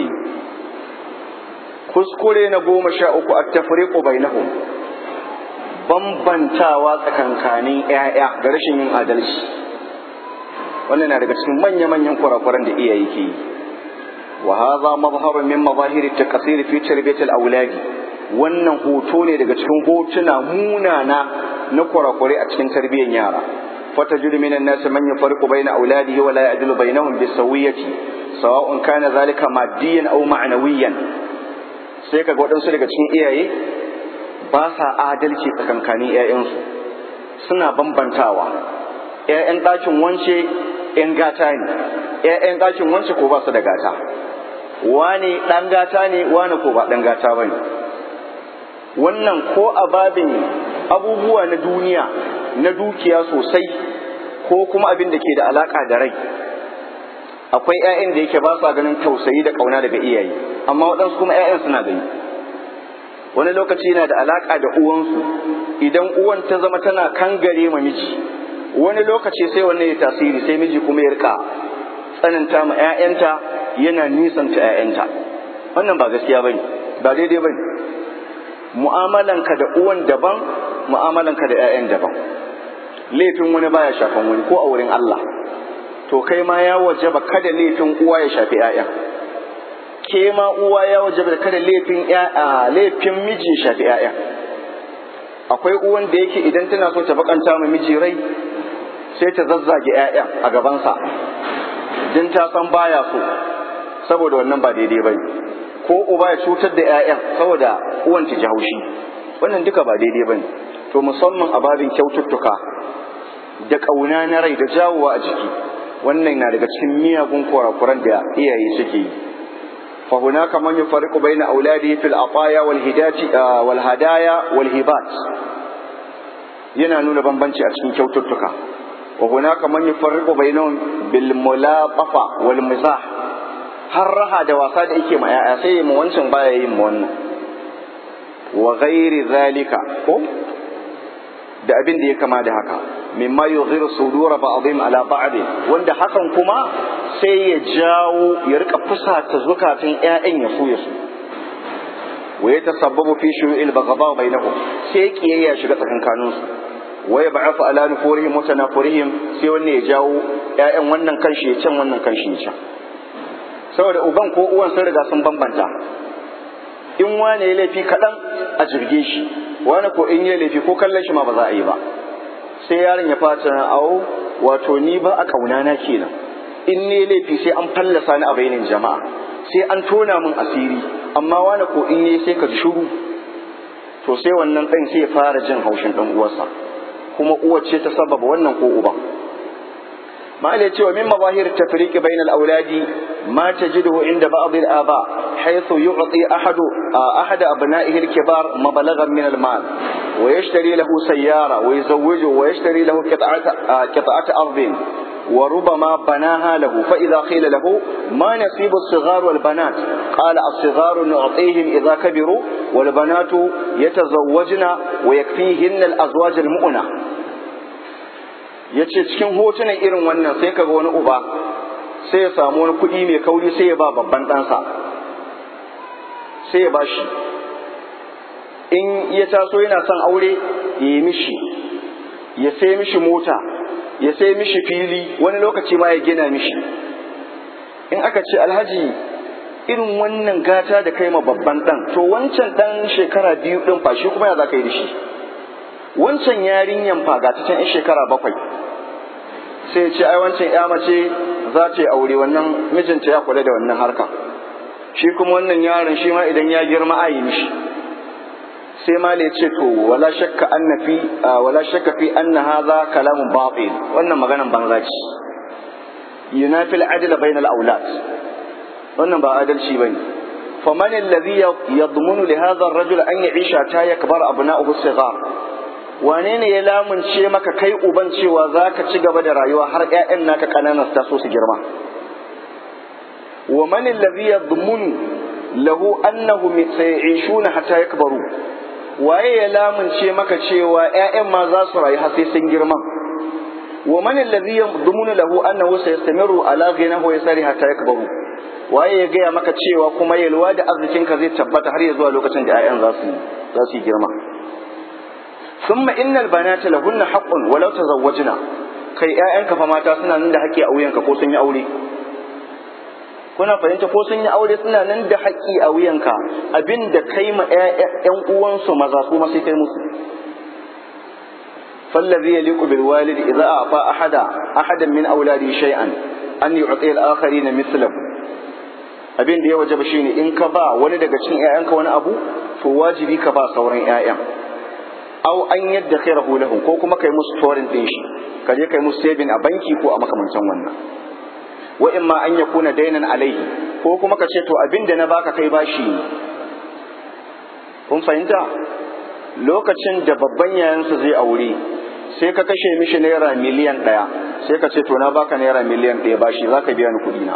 kuskure na goma sha uku a tafriqu bainahum bambantawa tsakankanin ƴaƴa da rashin yin adalci wannan na daga cikin manya-manyan kurakuran da iyaye ke yi wa hadha mazharun min mazahiri at-taqsir fi tarbiyati al-awlad wannan hoto ne daga cikin hotuna munana na kurakure a cikin tarbiyyar yara فتجد من الناس من يفرق بين أولاده ولا يعدل بينهم بالسوية سواء كان ذلك ماديا أو معنويا sai kaga waɗansu daga cikin iyaye ba sa adalci tsakankanin 'ya'yansu suna bambantawa 'ya'yan ɗakin wance ‘yan gata ne ‘ya'yan ɗakin wance ko ba su da gata wane ɗan gata ne wane ko ba ɗan gata ba ne wannan ko a babin abubuwa na duniya na dukiya sosai ko kuma abin da ke da alaƙa da rai akwai 'ya'yan da yake ba sa ganin tausayi da ƙauna daga iyaye amma waɗansu kuma 'ya'yan suna gani wani lokaci yana da alaƙa da uwansu idan uwan ta zama tana kangare ma miji wani lokaci sai wannan ya tasiri sai miji kuma ya rika tsananta ma 'ya'yanta yana nisanta 'ya'yanta wannan ba gaskiya bane ba daidai bane mu'amalanka da uwan daban mu'amalanka da 'ya'yan daban laifin wani baya shafan wani ko a wurin Allah to kai ma ya wajaba kada laifin uwa ya shafi 'ya'yan ke ma uwa ya wajaba kada laifin laifin miji ya shafi 'ya'yan akwai uwan da yake idan tana so ta bakanta ma miji rai sai ta zazzage 'ya'yan a gabansa din ta san baya so saboda wannan ba daidai bane ko uba ya cutar da 'ya'yan saboda uwan ta ji haushi wannan duka ba daidai bane to musamman a babin kyaututtuka da ƙauna na rai da jawowa a jiki wannan na daga cikin miyagun kurakuran da iyaye suke yi fa hunaka man yufarriqu baina auladihi fil ataya wal hidati wal hadaya wal hibat yana nuna bambanci a cikin kyaututtuka wa hunaka man yufarriqu bainahum bil mulaqafa wal mizah har raha da wasa da yake ma yaya sai mu wancan baya yin mu wannan wa ghairi zalika ko da abin da ya kama da haka mimma yughiru sudura ba'dhim ala ba'd wanda hakan kuma sai ya jawo ya rika fusata zukatan ƴaƴan ya so ya so wa yatasabbabu fi shu'il baghdha bainahum sai kiyayya shiga tsakankanin su wa yab'athu ala nufurihim wa tanafurihim sai wannan ya jawo ƴaƴan wannan kanshi ya can wannan kanshi ya can saboda uban ko uwan sun riga sun bambanta in wane ya laifi kaɗan a jirge shi wani ko in ya laifi ko kallon shi ma ba za a yi ba sai yaron ya fata na awo wato ni ba a kaunana kenan in ne laifi sai an fallasa ni a bainin jama'a sai an tona min asiri amma wani ko in yi sai ka ji shuru to sai wannan ɗan sai ya fara jin haushin ɗan uwarsa kuma uwar ce ta sababa wannan ko uban ما اللي يتوى من مظاهر التفريق بين الأولاد ما تجده عند بعض الآباء حيث يعطي أحد أحد أبنائه الكبار مبلغا من المال ويشتري له سيارة ويزوجه ويشتري له قطعة قطعة أرض وربما بناها له فإذا قيل له ما نصيب الصغار والبنات قال الصغار نعطيهم إذا كبروا والبنات يتزوجن ويكفيهن الأزواج المؤنة ya ce cikin hotunan irin wannan sai kaga wani uba sai ya samu wani kuɗi mai kauri sai ya ba babban ɗansa sai ya ba shi in ya taso yana son aure ya yi mishi ya sai mishi mota ya sai mishi fili wani lokaci ma ya gina mishi in aka ce alhaji irin wannan gata da kai ma babban ɗan to wancan ɗan shekara biyu ɗin fa shi kuma ya za ka yi da shi wancan yarinyan fa ga ta can shekara bakwai sai ya ce ai wancan ya mace za ta yi aure wannan mijinta ya kula da wannan harka shi kuma wannan yaron shi ma idan ya girma a yi mishi sai ma ya ce to wala shakka anna fi wala shakka fi anna hadha kalamun batil wannan maganan banza ce yunafil adl bainal aulad wannan ba adalci bane faman alladhi yadmunu li hadha ar-rajul an ya'isha ta yakbar abna'uhu sighar wane ne ya lamunce maka kai uban cewa za ka ci gaba da rayuwa har 'ya'yan naka ƙananan su taso su girma wa man allazi yadmunu lahu annahu sayishuna hatta yakbaru waye ya lamunce maka cewa 'ya'yan ma za su rayu har sai sun girma wa man allazi yadmunu lahu annahu sayastamiru ala ghinahu yasari hatta yakbaru waye ya gaya maka cewa kuma yalwa da arzikinka zai tabbata har ya zuwa lokacin da 'ya'yan za su za su girma ثم إن البنات لهن حق ولو تزوجنا kai ƴaƴanka fa mata suna nan da haƙƙi a wuyanka ko sun yi aure kuna fahimta ko sun yi aure suna nan da haƙƙi a wuyanka abin da kai ma ƴan uwansu maza su ma sai kai musu فالذي يليق بالوالد إذا أعطى أحد أحدا من أولاده شيئا أن يعطي الآخرين مثله abin da ya wajaba shine in ka ba wani daga cikin ƴaƴanka wani abu to wajibi ka ba sauran ƴaƴan au an yadda khairahu lahu ko kuma kai musu storin din shi ka je kai musu saving a banki ko a makamancin wannan wa imma an yakuna dainan alaihi ko kuma ka ce to abinda na baka kai bashi ne kun fahimta lokacin da babban yayansa zai aure sai ka kashe mishi naira miliyan ɗaya sai ka ce to na baka naira miliyan ɗaya bashi za ka biya ni kuɗi na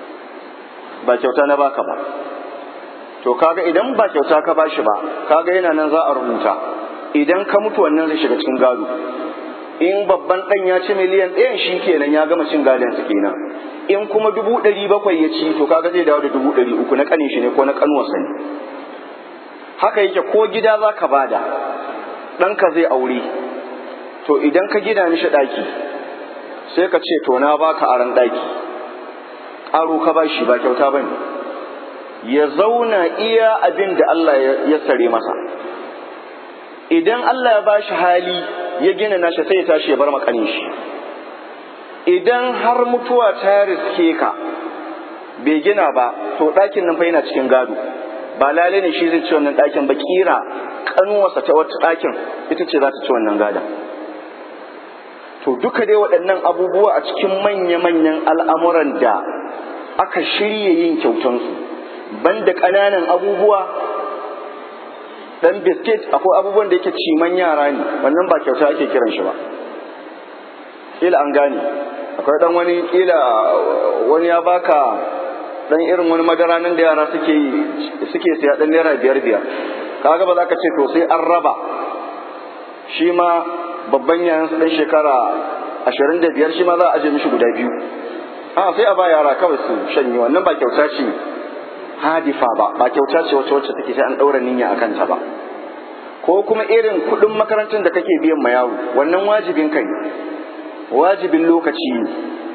ba kyauta na baka ba to kaga idan ba kyauta ka bashi ba kaga yana nan za a rubuta idan ka mutu wannan zai shiga cikin gado in babban ɗan ya ci miliyan ɗayan shi kenan ya gama cin gadon su kenan in kuma dubu ɗari bakwai ya ci to kaga zai dawo da dubu ɗari uku na ƙanin shi ne ko na ƙanuwarsa ne haka yake ko gida za ka bada ɗanka zai aure to idan ka gina mishi ɗaki sai ka ce to na baka aran ɗaki ƙaro ka ba shi ba kyauta ba ne ya zauna iya abin da Allah ya sare masa idan Allah ya ba shi hali ya gina nashi sai ya tashi ya bar makanin shi idan har mutuwa ta riske ka bai gina ba to ɗakin nan fa yana cikin gado ba lalai ne shi zai ci wannan ɗakin ba kira kanuwarsa ta wata ɗakin ita ce za ta ci wannan gadon to duka dai waɗannan abubuwa a cikin manya-manyan al'amuran da aka shirya yin kyautansu banda ƙananan abubuwa ɗan biskit akwai abubuwan da yake ciman yara ne wannan ba kyauta ake kiran shi ba ƙila an gane akwai ɗan wani ƙila wani ya baka dan irin wani madara nan da yara suke suke siya dan naira biyar biyar kaga ba za ka ce to sai an raba shi ma babban yayan su dan shekara ashirin da biyar shi ma za a aje mishi guda biyu a sai a ba yara kawai su shanye wannan ba kyauta ce hadifa ba ba kyauta ce wacce wacce take sai an daura niyya akan ta ba ko kuma irin kuɗin makarantar da kake biyan ma yaro wannan wajibin kai wajibin lokaci ne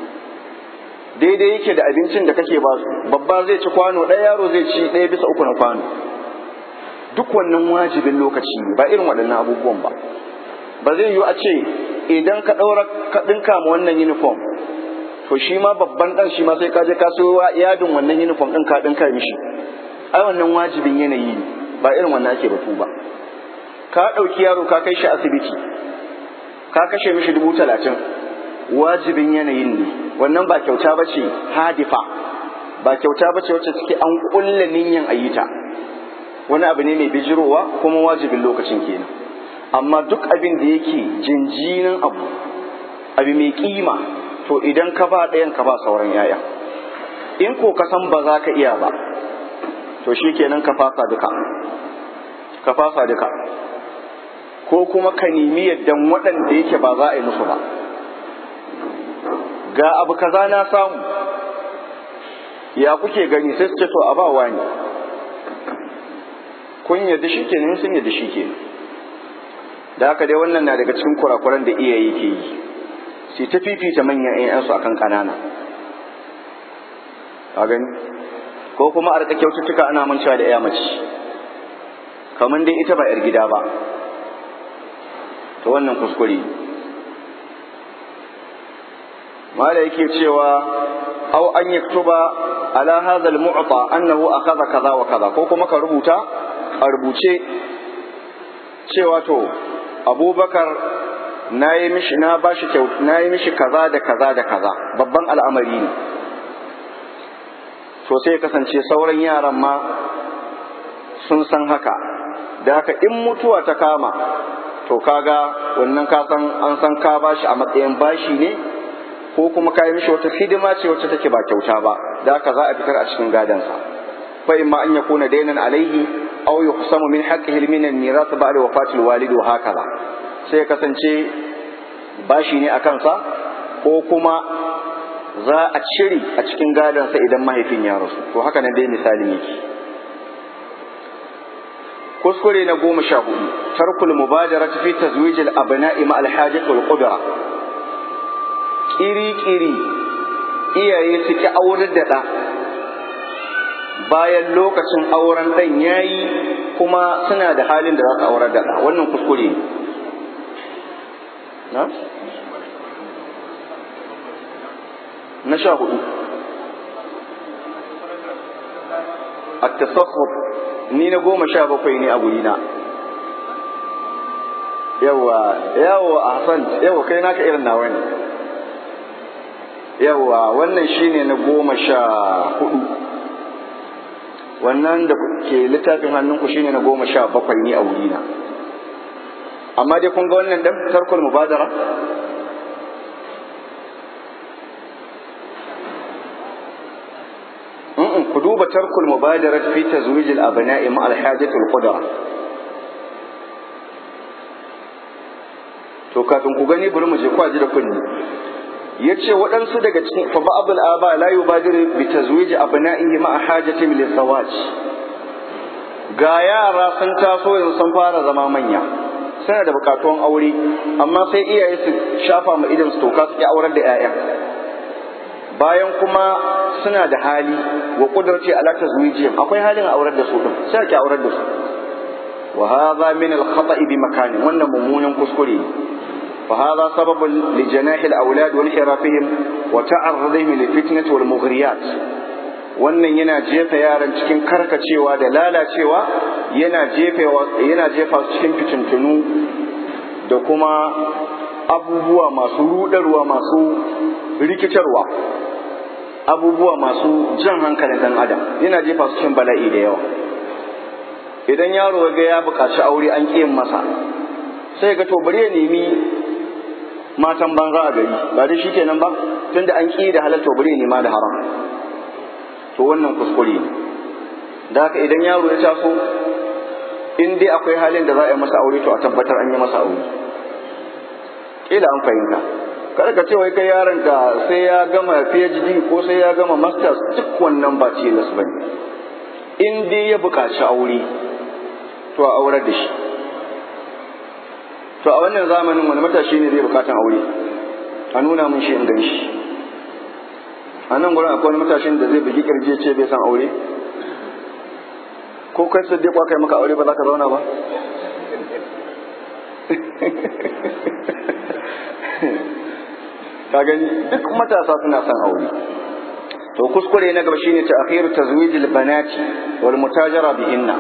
daidai yake da abincin da kake ba su babba zai ci kwano ɗaya yaro zai ci ɗaya bisa uku na kwano duk wannan wajibin lokaci ne ba irin waɗannan abubuwan ba ba zai yiwu a ce idan ka ɗaura ka ɗinka ma wannan uniform to shi ma babban ɗan shi ma sai ka je ka so yadin wannan uniform ɗin ka ɗinka mishi ai wannan wajibin yanayi ne ba irin wannan ake batu ba ka ɗauki yaro ka kai shi asibiti ka kashe mishi dubu talatin wajibin yanayin ne wannan ba kyauta ba ce hadifa ba kyauta ba ce wacce suke an kulla niyan ayyuta wani abu ne mai bijirowa kuma wajibin lokacin kenan amma duk abin da yake jinjinin abu abu mai kima to idan ka ba ɗayan ka ba sauran yaya in ko ka san ba za ka iya ba to shi kenan ka fasa duka ka fasa duka ko kuma ka nemi yaddan waɗanda yake ba za a yi musu ba ga abu kaza na samu ya kuke gani sai su ce to a ba wani kun yadda shi ke sun yadda shi ke da haka dai wannan na daga cikin kurakuran da iyaye ke yi sai ta fifita manyan ƴaƴansu akan ƙanana a gani ko kuma a rika kyaututtuka ana mancewa da ƴa mace kamar dai ita ba 'yar gida ba to wannan kuskure mala yake cewa aw an yaktuba ala hadha al-mu'ta annahu akhadha kaza wa kaza ko kuma ka rubuta a rubuce cewa to abubakar na yi mishi na bashi kyau na yi mishi kaza da kaza da kaza babban al'amari ne to sai kasance sauran yaran ma sun san haka da haka in mutuwa ta kama to kaga wannan ka san an san ka bashi a matsayin bashi ne ko kuma ka yi mishi wata hidima ce wacce take ba kyauta ba da haka za a fitar a cikin gadansa fa imma an yakuna dainan alaihi aw yuhsamu min haqqihi min al-mirath ba'da wafati al-walid wa hakaza sai ya kasance bashi ne a kansa ko kuma za a cire a cikin gadansa idan mahaifin ya rasu to haka nan dai misalin yake kuskure na goma sha hudu tarkul mubadarati fi tazwijil abna'i ma al-hajat wal qudra kiri-kiri iyaye su ki aurar da ɗa bayan lokacin auren ɗan ya yi kuma suna da halin da za su aurar da ɗa wannan kuskure na? na sha hudu a tasakhur ni na goma sha bakwai ne a gurina yawa yawa ahsan yawa kai naka irin nawa ne yawa wannan shine na goma sha hudu wannan da ke littafin hannunku shine na goma sha bakwai ne a wurina amma dai kun ga wannan dan tarkul mubadara ku duba tarkul mubadara fi tazwijil abna'i ma al-hajatul qudra to kafin ku gani bari mu je kwaji da kunni yace waɗansu daga cikin fa ba'dul aba la yubadiru bi tazwij abna'ihi ma hajatin lil zawaj ga yara sun taso yanzu sun fara zama manya suna da bukatuwan aure amma sai iyaye su shafa ma idan su toka su ki aurar da 'ya'ya bayan kuma suna da hali wa kudurci ala tazwijihim akwai halin aurar da su din sai ki aurar da su wa hadha min al khata'i bi makani wannan mummunan kuskure fa hadha sababun li janahi al awlad wa inhirafihim wa ta'arrudihim li fitnati wal mughriyat wannan yana jefa yaran cikin karkacewa da lalacewa yana jefa yana jefa su cikin fitintunu da kuma abubuwa masu rudarwa masu rikitarwa abubuwa masu jan hankalin dan adam yana jefa su cikin bala'i da yawa idan yaro ga ya buƙaci aure an ƙi masa sai ga to bari ya nemi matan banza a gari ba dai shikenan ba tunda an ƙi da halal to bari ya nema da haram to wannan kuskure ne da haka idan yaro ya taso in dai akwai halin da za a yi masa aure to a tabbatar an yi masa aure kila an fahimta kada ka ce wai kai yaron ka sai ya gama PhD ko sai ya gama masters duk wannan ba tilas bane in dai ya buƙaci aure to a aurar da shi to a wannan zamanin wani matashi ne zai buƙatan aure a nuna mun shi in gan shi a nan gurin akwai wani matashin da zai bugi kirje ce bai san aure ko kai sai dai kai maka aure ba za ka zauna ba ka gani duk matasa suna son aure to kuskure na gaba shine ta akhiru tazwijil banati wal mutajara bihinna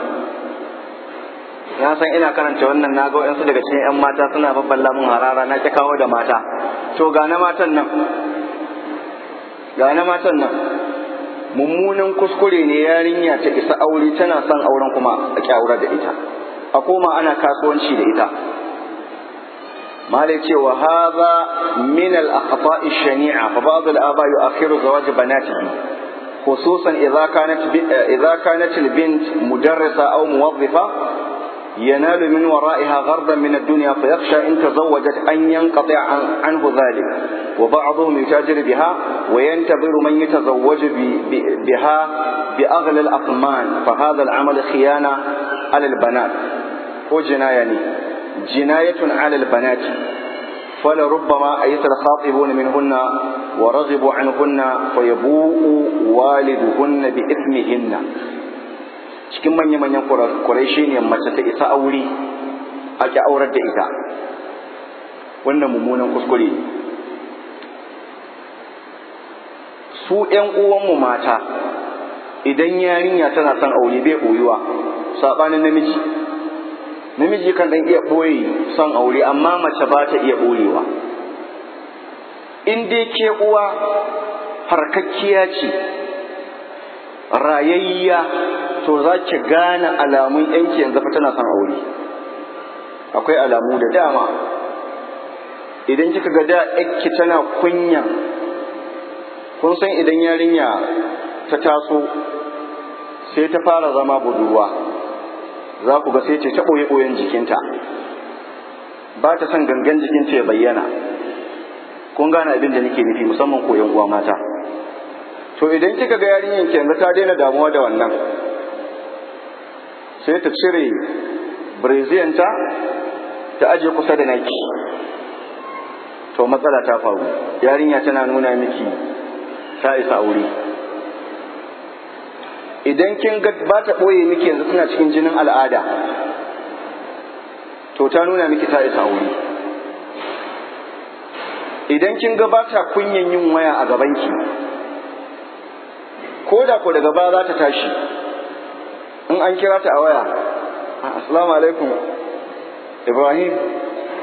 na san ina karanta wannan naga wayansu daga cikin yan mata suna babballa mun harara na ki kawo da mata to ga na matan nan ga na matan nan mummunan kuskure ne yarinya ta isa aure tana son auren kuma a kyaurar da ita a koma ana kasuwanci da ita malai ce wa hadha min al akhta'i shani'a fa ba'd al aba yu'akhiru zawaj banatihi khususan idza kanat idza kanat al bint mudarrisa aw muwaddifa ينال من ورائها غرضا من الدنيا فيخشى إن تزوجت أن ينقطع عنه ذلك وبعضهم يتاجر بها وينتظر من يتزوج بها بأغلى الأثمان فهذا العمل خيانة على البنات وجناية جناية على البنات فلربما أيس الخاطبون منهن ورغبوا عنهن فيبوء والدهن بإثمهن cikin manya-manyan kurai ne mace ta isa aure ake aurar da ita wannan mummunan kuskure ne su ‘yan uwanmu mata idan yarinya tana son aure bai ɓoyuwa saɓanin namiji namiji kan ɗan iya ɓoye son aure amma mace ba ta iya ɓoyewa in dai ke uwa farkakkiya ce rayayya to za ki gane alamun yanki yanzu fa tana son aure akwai alamu da dama idan kika ga da yanki tana kunya kun san idan yarinya ta taso sai ta fara zama budurwa za ku ga sai ce ta ɓoye ɓoyen jikinta ba ta son gangan jikinta ya bayyana kun gane abin da nake nufi musamman koyon uwa mata to idan kika ga yarinyar ki yanzu ta daina damuwa da wannan sai ta cire breziyanta ta aje kusa da naki to matsala ta faru yarinya tana nuna miki ta isa aure idan kin ga ba ta ɓoye miki yanzu tana cikin jinin al'ada to ta nuna miki ta isa aure idan kin ga ba ta kunyan yin waya a gabanki ko da ko daga baya za ta tashi in an kira ta a waya assalamu alaikum ibrahim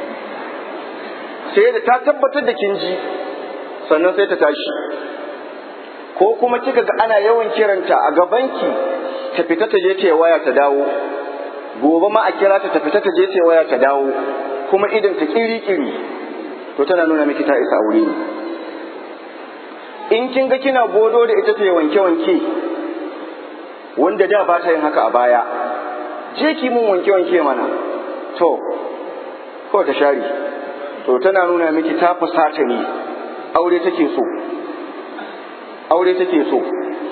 sai da ta tabbatar da kin ji sannan sai ta tashi ko kuma kika ga ana yawan kiranta a gabanki ta fita ta je ta waya ta dawo gobe ma a kira ta ta fita ta je ta waya ta dawo kuma idan ta kiri-kiri to tana nuna miki ta isa aure ne in kin ga kina godo da ita ta yi wanke-wanke wanda da ba ta yin haka a baya je ki mun wanke-wanke mana to ko ta share to tana nuna miki ta fusata ne aure take so aure take so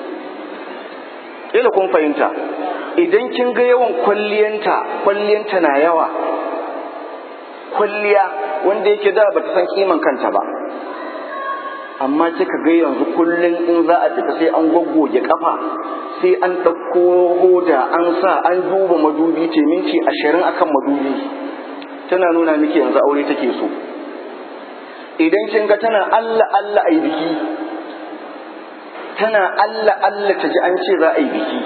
kila kun fahimta idan kin ga yawan kwalliyanta kwalliyanta na yawa kwalliya wanda yake da bata san kiman kanta ba amma kika ga yanzu kullum in za a fita sai an goggoge kafa sai an ɗauko hoda an sa an duba madubi ce minti ashirin akan madubi tana nuna miki yanzu aure take so idan kin ga tana Allah Allah a yi biki tana Allah Allah ta ji an ce za a yi biki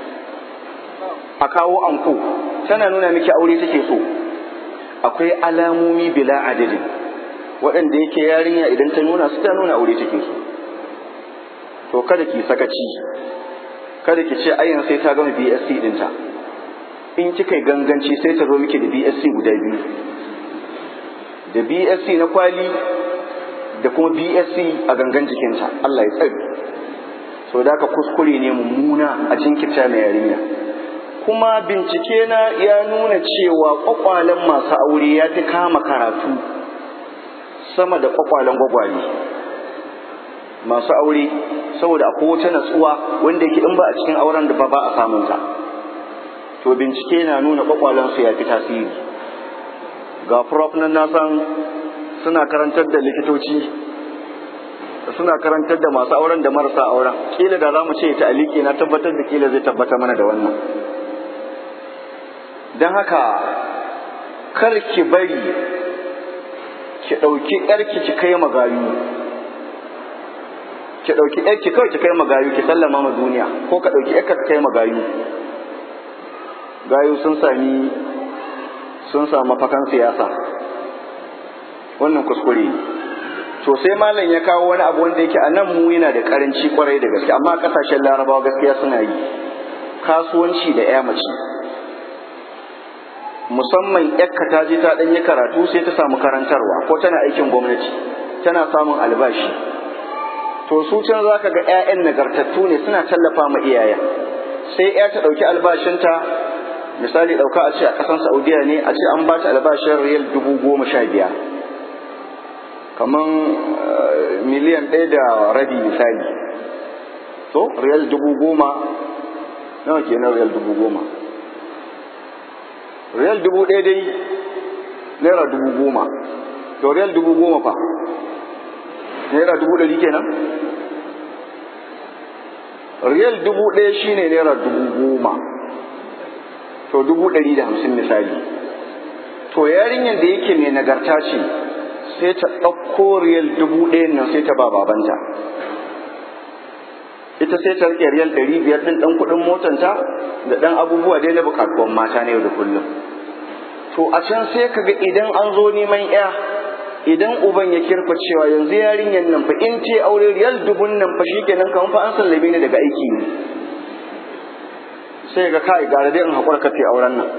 a kawo anko tana nuna miki aure take so akwai alamomi bila adadin waɗanda yake yarinya idan ta nuna su ta nuna aure take so to kada ki sakaci kada ki ce ayyan sai ta gama BSc dinta in kika yi ganganci sai ta zo miki da BSc guda biyu da BSc na kwali da kuma BSc a gangan jikinta Allah ya tsare so da ka kuskure ne mummuna a jinkirta mai yarinya kuma bincike na ya nuna cewa kwakwalen masu aure ya fi kama karatu sama da kwakwalen gwagwale masu aure saboda akwai wata natsuwa wanda yake in ba a cikin auren da ba ba a samunta to bincike na nuna kwakwalen su ya fi tasiri ga prof nan na san suna karantar da likitoci suna karantar da masu auren da marasa auren kila da za mu ce ta aliki na tabbatar da kila zai tabbata mana da wannan don haka kar ki bari ki ɗauki ƴarki ki kai magayu ki ɗauki ƴarki kawai ki kai magayu ki sallama ma duniya ko ka ɗauki ƴarka ka kai magayu gayu sun sami sun samu fakan siyasa wannan kuskure ne to sai malam ya kawo wani abu wanda yake a nan mu yana da karanci kwarai da gaske amma kasashen larabawa gaskiya suna yi kasuwanci da ya mace musamman yakka ta je ta ɗanyi karatu sai ta samu karantarwa ko tana aikin gwamnati tana samun albashi to su can za ka ga 'ya'yan nagartattu ne suna tallafa ma iyayen sai 'ya ta ɗauki albashinta misali ɗauka a ce a ƙasan saudiya ne a ce an ba ta albashin riyal dubu goma sha biyar kamar miliyan ɗaya da rabi misali to riyal dubu goma nawa kenan riyal dubu goma riyal dubu ɗaya dai naira dubu goma to riyal dubu goma fa naira dubu ɗari kenan riyal dubu ɗaya shine naira dubu goma to dubu ɗari da hamsin misali to yarinyar da yake mai nagarta ce sai ta ɗauko riyal dubu ɗayan nan sai ta ba babanta ita sai ta rike riyal ɗari biyar ɗin ɗan kuɗin motanta da ɗan abubuwa dai na buƙatuwan mata na yau da kullum to a can sai ka ga idan an zo neman ya idan uban ya kirfa cewa yanzu yarinyar nan fa in ce aure riyal dubun nan fa shikenan kan fa an sallame ni daga aiki ne sai ga kai gara dai in haƙura kafe auren nan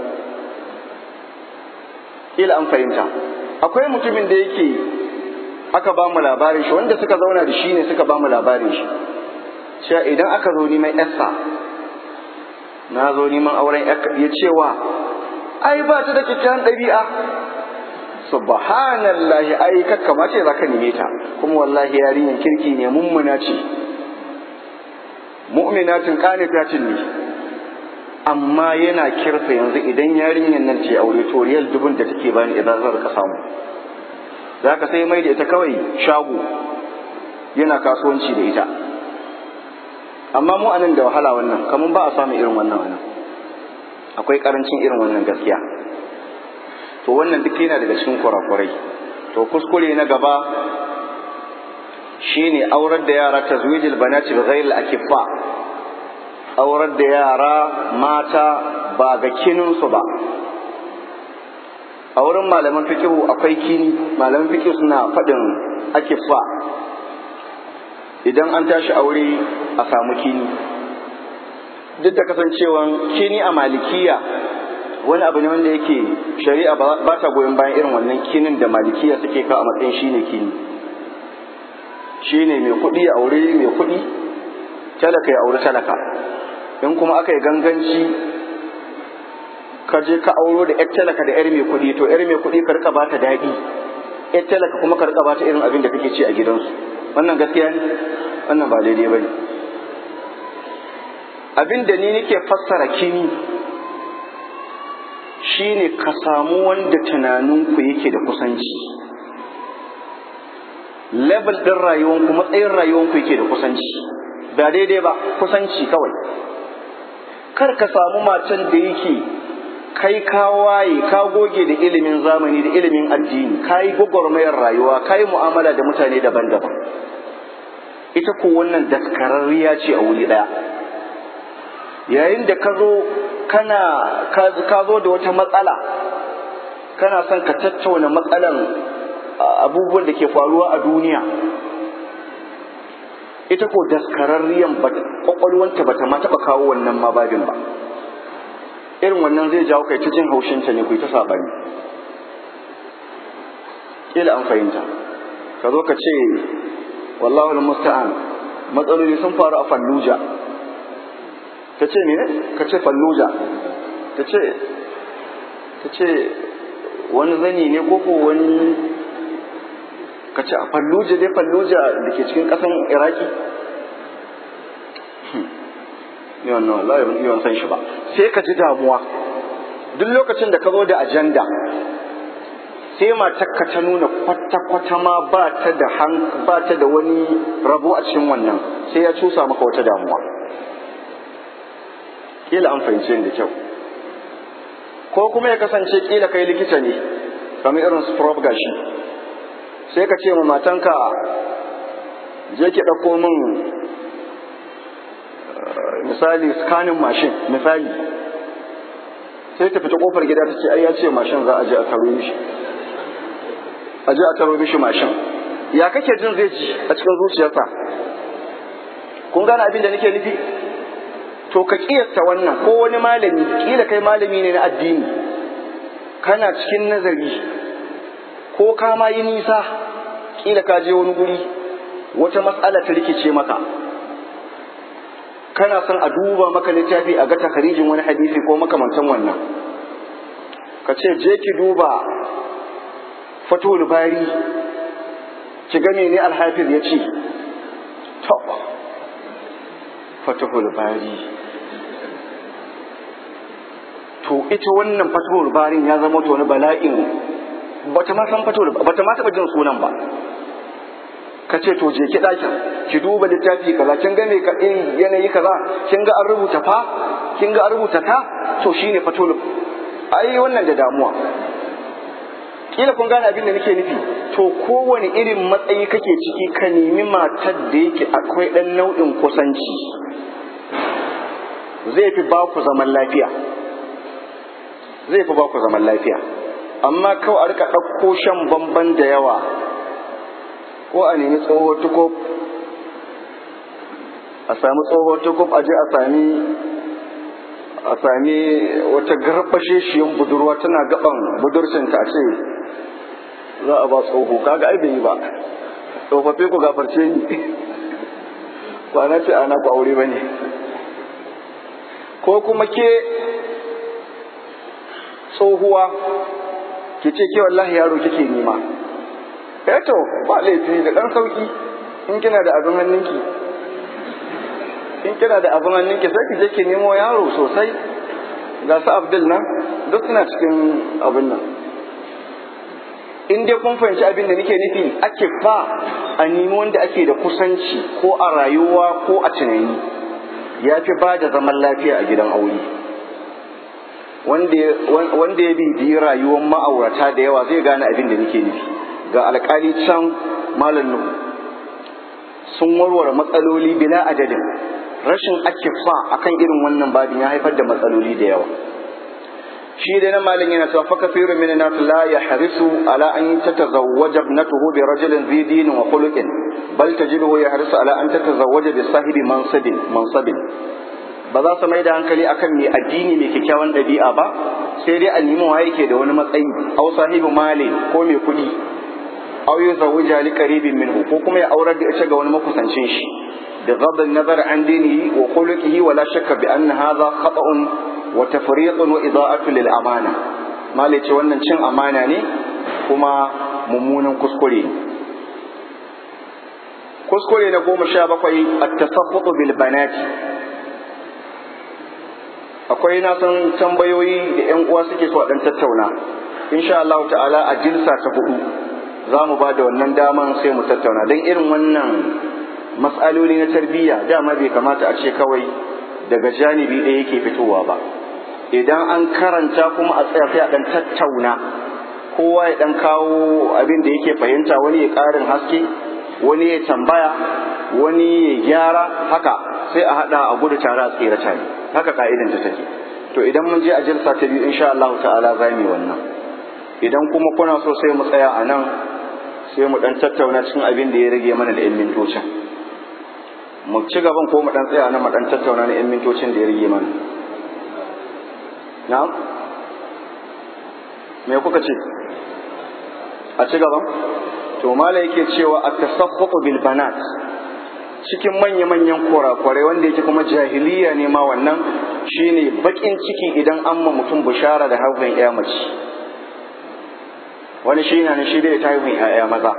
kila an fahimta akwai mutumin da yake aka ba mu labarin shi wanda suka zauna da shi ne suka ba mu labarin shi cewa idan aka zo neman yarsa na zo neman auren ya cewa ai ba ta da kyakkyawan ɗabi'a subhanallahi ai kakkama ce za ka neme ta kuma wallahi yarinyar kirki ne mummuna ce mu'minatin qanitatin ne amma yana kirfa yanzu idan yarinyar nan ce aure to riyal dubun da take bani idan zan ka samu za ka sai mai da ita kawai shago yana kasuwanci da ita amma mu anan da wahala wannan kamar ba a samun irin wannan wannan akwai karancin irin wannan gaskiya to wannan duk yana daga cikin kurakurai to kuskure na gaba shine aurar da yara tazwijil banati bi ghairi al-akiffa aurar da yara mata ba ga kininsu ba a wurin malaman fikihu akwai kini malaman fikihu suna faɗin akifa idan an tashi aure a samu kini duk da kasancewan kini a malikiya wani abu ne wanda yake shari'a ba ta goyon bayan irin wannan kinin da malikiya suke ka a matsayin shine kini shine mai kuɗi a aure mai kuɗi talaka ya aure talaka in kuma aka yi ganganci ka je ka auro da 'yar talaka da 'yar mai kuɗi to 'yar mai kuɗi ka rika ba ta daɗi 'yar talaka kuma ka rika ba ta irin abin da kake ci a gidansu wannan gaskiya ne wannan ba daidai ba ne abin da ni nake fassara kini shine ka samu wanda tunaninku yake da kusanci level ɗin rayuwanku matsayin rayuwanku yake da kusanci ba daidai ba kusanci kawai kar ka samu matan da yake kai ka waye ka goge da ilimin zamani da ilimin addini ka yi gwagwarmayar rayuwa ka yi mu'amala da mutane daban-daban ita ko wannan daskararriya ce a wuri ɗaya yayin da ka zo kana ka zo da wata matsala kana son ka tattauna matsalan abubuwan da ke faruwa a duniya ita ko daskararriyan kwakwalwanta bata ma taɓa kawo wannan ma babin ba irin wannan zai jawo kai ta jin haushinta ne ku ta sabani kila an fahimta ka zo ka ce wallahu musta'an matsaloli sun faru a falluja ta ce ne ka ce falluja ta ce ta ce wani zani ne ko ko wani ka ce a falluja dai falluja da ke cikin ƙasan iraki yawan nan wallahi ban iya san shi ba sai ka ji damuwa duk lokacin da ka zo da ajanda sai matarka ta nuna kwata-kwata ma ba ta da ba ta da wani rabo a cikin wannan sai ya cusa maka wata damuwa kila an fahimce da kyau ko kuma ya kasance kila kai likita ne kamar irin su prof gashi sai ka ce ma matanka je ki ɗauko min misali scanning mashin misali sai ta fita kofar gida ta ce ai ya ce mashin za a je a taro mishi a je a taro mishi mashin ya kake jin zai ji a cikin zuciyarsa kun gane abin da nake nufi to ka kiyasta wannan ko wani malami kila kai malami ne na addini kana cikin nazari ko ka ma yi nisa kila ka je wani guri wata matsala ta rikice maka kana son a duba maka littafi a ga takarijin wani hadisi ko makamantan wannan ka ce je ki duba fatul bari ki ga mene alhafiz ya ce to fatul bari to ita wannan fatul barin ya zama to wani bala'in bata ma san fatul bata ma taba jin sunan ba ka ce to je ki ɗakin ki duba littafi kaza kin ga me ka irin yanayi kaza kin ga an rubuta fa kin ga an rubuta ta to shine fatul ai wannan da damuwa kila kun gane abin da nake nufi to kowane irin matsayi kake ciki ka nemi matar da yake akwai ɗan nau'in kusanci zai fi ba ku zaman lafiya zai fi ba ku zaman lafiya amma kawai a rika ɗauko shan bamban da yawa ko a nemi tsoho tukub a sami tsoho tukub a je a sami a sami wata garbashe shiyan budurwa tana gaban budurcinta a ce za a ba tsoho kaga ai bai yi ba tsofaffi ku gafarce ni kwana ce ana ku aure ba ne ko kuma ke tsohuwa ki ce ke wallahi yaro kike nema to ba laifi da ɗan sauki in kina da abin hannunki in kina da abin hannunki sai ki je ki nemo yaro sosai ga su abdul nan duk suna cikin abin nan in dai kun fahimci abin da nake nufi ake fa a nemi wanda ake da kusanci ko a rayuwa ko a tunani ya fi ba da zaman lafiya a gidan aure wanda ya bibiyi rayuwar ma'aurata da yawa zai gane abin da nake nufi ga alkali can malam nuhu sun warware matsaloli bila adadin rashin akifa akan irin wannan babin ya haifar da matsaloli da yawa shi dai nan malin yana cewa fa kafirun min nas la yahrisu ala an tatazawwaja ibnatuhu bi rajulin dhi dinin wa khuluqin bal tajiduhu yahrisu ala an tatazawwaja bi sahibi mansabin mansabin ba za su mai da hankali akan mai addini mai kyakkyawan ɗabi'a ba sai dai a nemi wa yake da wani matsayi aw sahibu mali ko mai kuɗi aw yuzawwija li qaribin minhu ko kuma ya aurar da ita ga wani makusancin shi bi ghadd an-nazar an dinihi wa khuluqihi wa la shakka bi anna hadha khata'un wa tafriqun wa ida'atu lil amana mali ce wannan cin amana ne kuma mummunan kuskure kuskure na goma sha bakwai at-tasabbutu bil banati akwai na san tambayoyi da yan uwa suke so a dan tattauna insha Allah ta'ala a jinsa ta hudu za mu ba da wannan daman sai mu tattauna don irin wannan matsaloli na tarbiyya dama bai kamata a ce kawai daga janibi ɗaya yake fitowa ba idan an karanta kuma a tsaya sai a dan tattauna kowa ya dan kawo abin da yake fahimta wani ya ƙarin haske wani ya tambaya wani ya gyara haka sai a haɗa a gudu tare a tsira tare haka ka'idan ta take to idan mun je a jirsa ta biyu insha Allah ta'ala za mu yi wannan idan kuma kuna so sai mu tsaya a nan sai mu dan tattauna cikin abin da ya rage mana da 'yan mintocin mu ci gaban ko mu dan tsaya nan mu dan tattauna na 'yan mintocin da ya rage mana na'am me kuka ce a ci gaban to mala yake cewa at-tasaffuqu bil banat cikin manya-manyan kurakurai wanda yake kuma jahiliya ne ma wannan shine bakin ciki idan an ma mutum bishara da haifin ya mace wani shi na shi dai ta haifin ya'ya maza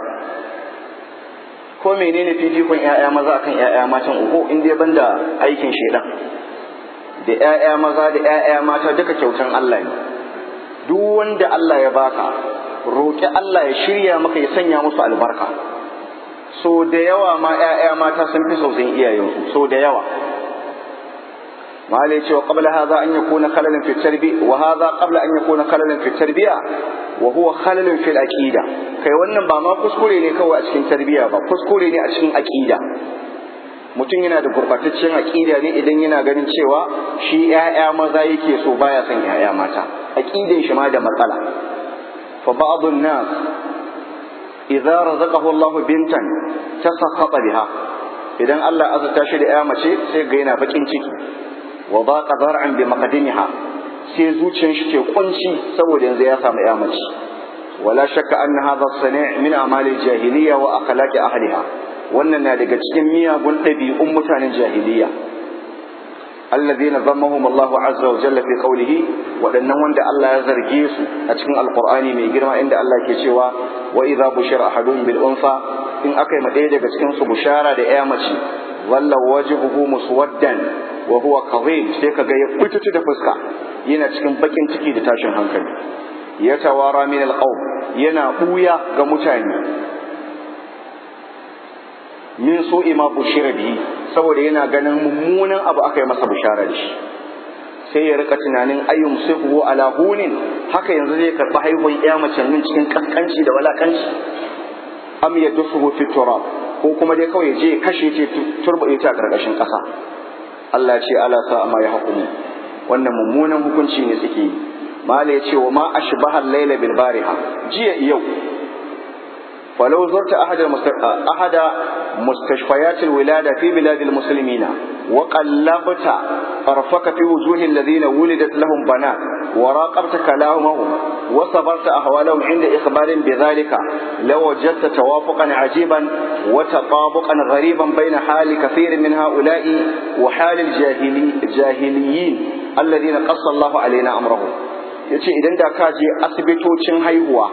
ko menene fifikon ya'ya maza akan ya'ya matan uku in dai banda aikin shedan da ya'ya maza da ya'ya mata duka kyautan Allah ne duk wanda Allah ya baka roƙi Allah ya shirya maka ya sanya musu albarka so da yawa ma ‘ya'ya mata sun fi sausin iyayensu so da yawa malai cewa qabla hadha an yakuna khalalan fi tarbi wa hadha qabla an yakuna khalalan fi tarbiya wa huwa khalalan fil aqida kai wannan ba ma kuskure ne kawai a cikin tarbiya ba kuskure ne a cikin aqida mutum yana da gurbataccen aqida ne idan yana ganin cewa shi ‘ya'ya maza yake so baya son ‘ya'ya mata aqidan shi ma da matsala fa ba'dun nas idza razaqahu Allahu bintan tasakhata biha idan Allah azurta shi da ya mace sai ga yana bakin ciki wa baqa zar'an bi maqdimiha sai zuciyar shi ke kunci saboda yanzu ya samu ya mace wala shakka anna hadha sani' min amali jahiliya wa akhlaqi ahliha wannan na daga cikin miyagun ɗabi'un mutanen jahiliya الذين ذمهم الله عز وجل في قوله waɗannan wanda Allah ya zarge su a cikin alqur'ani mai girma inda Allah ke cewa wa idza bushira ahadun bil unfa in akai ma ɗaya daga cikin su bushara da ya mace walla wajhuhu muswaddan wa huwa kadhib sai kaga ya fitutu da fuska yana cikin bakin ciki da tashin hankali ya tawara min alqawm yana buya ga mutane min su'i ma bushira bihi saboda yana ganin mummunan abu aka yi masa bishara da shi sai ya rika tunanin ayyum sifu ala hunin haka yanzu zai karɓi haihuwar ya mace min cikin kaskanci da walakanci am ya dusuhu fi turab ko kuma dai kawai je kashe ce turbaɗe ta a ƙarƙashin ƙasa Allah ce ala sa ma ya hukumu wannan mummunan hukunci ne suke yi mala ya ce wa ma ashbaha al-laila bil bariha jiya yau فلو زرت أحد أحد مستشفيات الولادة في بلاد المسلمين وقلبت طرفك في وجوه الذين ولدت لهم بنات وراقبت كلامهم وصبرت أحوالهم عند إخبار بذلك لوجدت توافقا عجيبا وتطابقا غريبا بين حال كثير من هؤلاء وحال الجاهلي الجاهليين الذين قص الله علينا أمرهم yace idan da ka je asibitocin haihuwa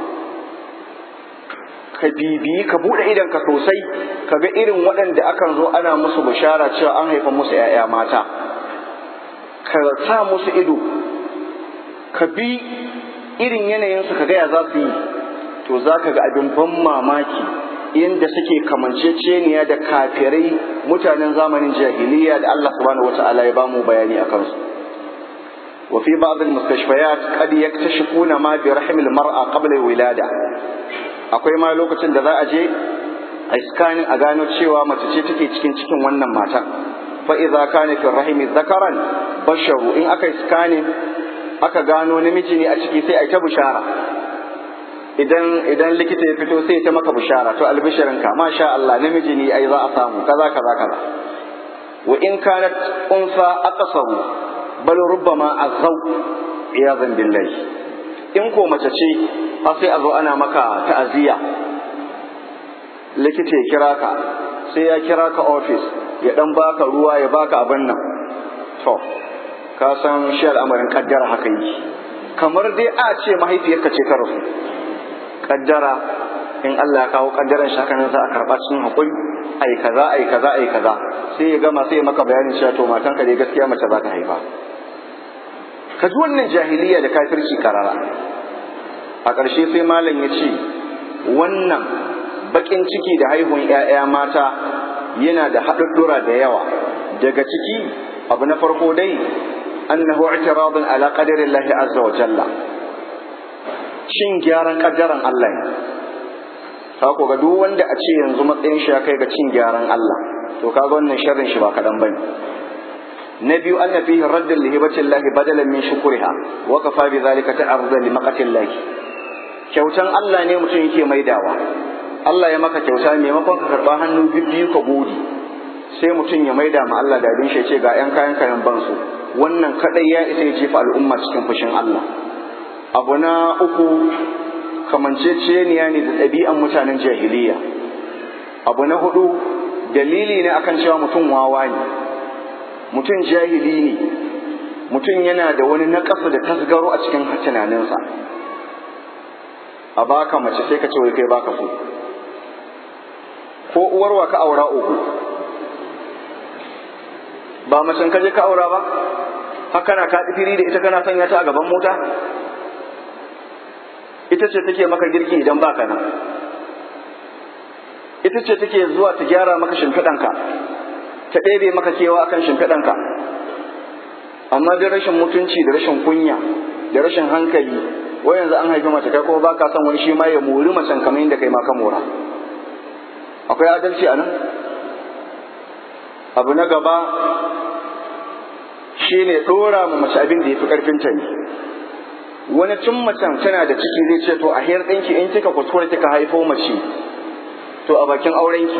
ka bibiyi ka buɗe idanka sosai ka ga irin waɗanda akan zo ana musu bishara cewa an haifa musu ‘ya'ya mata ka sa musu ido ka bi irin yanayinsu ka gaya za su yi to za ka ga abin ban mamaki inda suke kamanceceniya da kafirai mutanen zamanin jahiliya da Allah subhanahu wata'ala ya bamu bayani a kansu وفي بعض المستشفيات قد يكتشفون ما برحم المرأة قبل الولادة akwai ma lokacin da za a je a scanning a gano cewa mace ce take cikin cikin wannan matan fa idza kana fi rahimi zakaran basharu in aka scanning aka gano namiji ne a ciki sai a yi ta bushara idan idan likita ya fito sai ta maka bushara to albishirinka masha Allah namiji ne ai za a samu kaza kaza kaza wa in kanat unsa aqsaru bal rubbama azaw iyazan billahi in ko mace ce har sai a zo ana maka ta'aziyya likita ya kira ka sai ya kira ka office ya dan baka ruwa ya baka abin nan to ka san shi al'amarin kaddara haka yi kamar dai a ce mahaifiyarka ce ta rasu kaddara in Allah ya kawo kaddaran shi haka nan za a karba cikin hakuri ai kaza ai kaza ai kaza sai ya gama sai ya maka bayanin cewa to matanka dai gaskiya mace za ta haifa ka ji wannan jahiliya da kafirci karara a ƙarshe sai malam ya ce wannan baƙin ciki da haihuwan 'ya'ya mata yana da haɗuɗɗura da yawa daga ciki abu na farko dai annahu i'tiradun ala qadarillahi azza wa jalla cin gyaran kaddaran Allah ne ka ko ga duk wanda a ce yanzu matsayin shi ya kai ga cin gyaran Allah to kaga wannan sharrin shi ba kadan bane na biyu anna fihi raddun li hibatillahi badalan min shukriha wa kafa bi zalika ta'arrudan li maqatillahi kyautan Allah ne mutum yake maidawa Allah ya maka kyauta maimakon ka karba hannu biyu ka gode sai mutum ya maida ma Allah da abin shi ce ga yan kayan kayan bansu wannan kadai ya isa ya jefa al'umma cikin fushin Allah abu na uku kamanceceniya ne da ɗabi'an mutanen jahiliya abu na hudu dalili ne akan cewa mutum wawa ne mutum jahili ne mutum yana da wani naƙasu da tasgaro a cikin tunaninsa a baka mace sai ka ce wai kai baka so ko uwarwa ka aura uku ba macen ka je ka aura ba haka na ka firi da ita kana sanya ta a gaban mota ita ce take maka girki idan baka nan ita ce take zuwa ta gyara maka shimfiɗanka ta ɗebe maka kewa akan shimfiɗanka amma da rashin mutunci da rashin kunya da rashin hankali wai yanzu an haifi mace kai kuma baka son wani shi ma ya mori macen kamar yadda kai ma ka mora akwai adalci a nan abu na gaba shine ɗora ma mace abin da ya fi ƙarfinta ne wani tun macen tana da ciki zai ce to a hiyar ɗinki in kika kuskure kika haifo mace to a bakin aurenki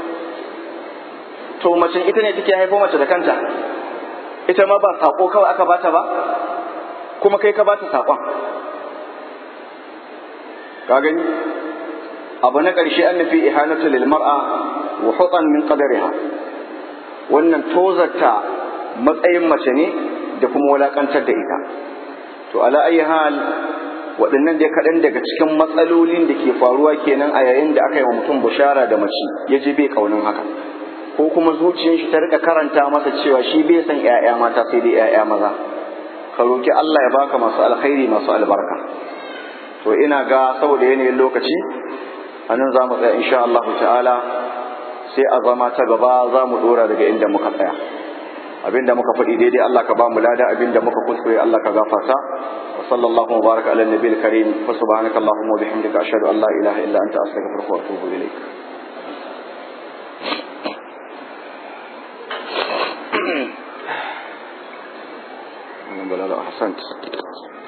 to macen ita ne take haifo mace da kanta ita ma ba saƙo kawai aka bata ba kuma kai ka bata saƙon ka gani abu na ƙarshe an nufi ihanatu lil mar'a wa hutan min qadariha wannan tozarta matsayin mace ne da kuma wulakantar da ita to ala ayi hal waɗannan dai kaɗan daga cikin matsalolin da ke faruwa kenan a yayin da aka yi wa mutum bushara da mace ya ji bai kaunin haka ko kuma zuciyar shi ta rika karanta masa cewa shi bai san ƴaƴa mata sai dai ƴaƴa maza ka roki Allah ya baka masu alkhairi masu albarka to ina ga saboda yanayin lokaci a nan za mu tsaya insha Allah ta'ala sai a zama ta gaba za mu dora daga inda muka tsaya abinda muka faɗi daidai Allah ka ba mu lada abinda muka kuskure Allah ka gafarta wa sallallahu wa baraka ala nabiyil karim fa subhanaka allahumma wa bihamdika ashhadu an la ilaha illa anta astaghfiruka wa atubu ilaik بلا لا أحسنت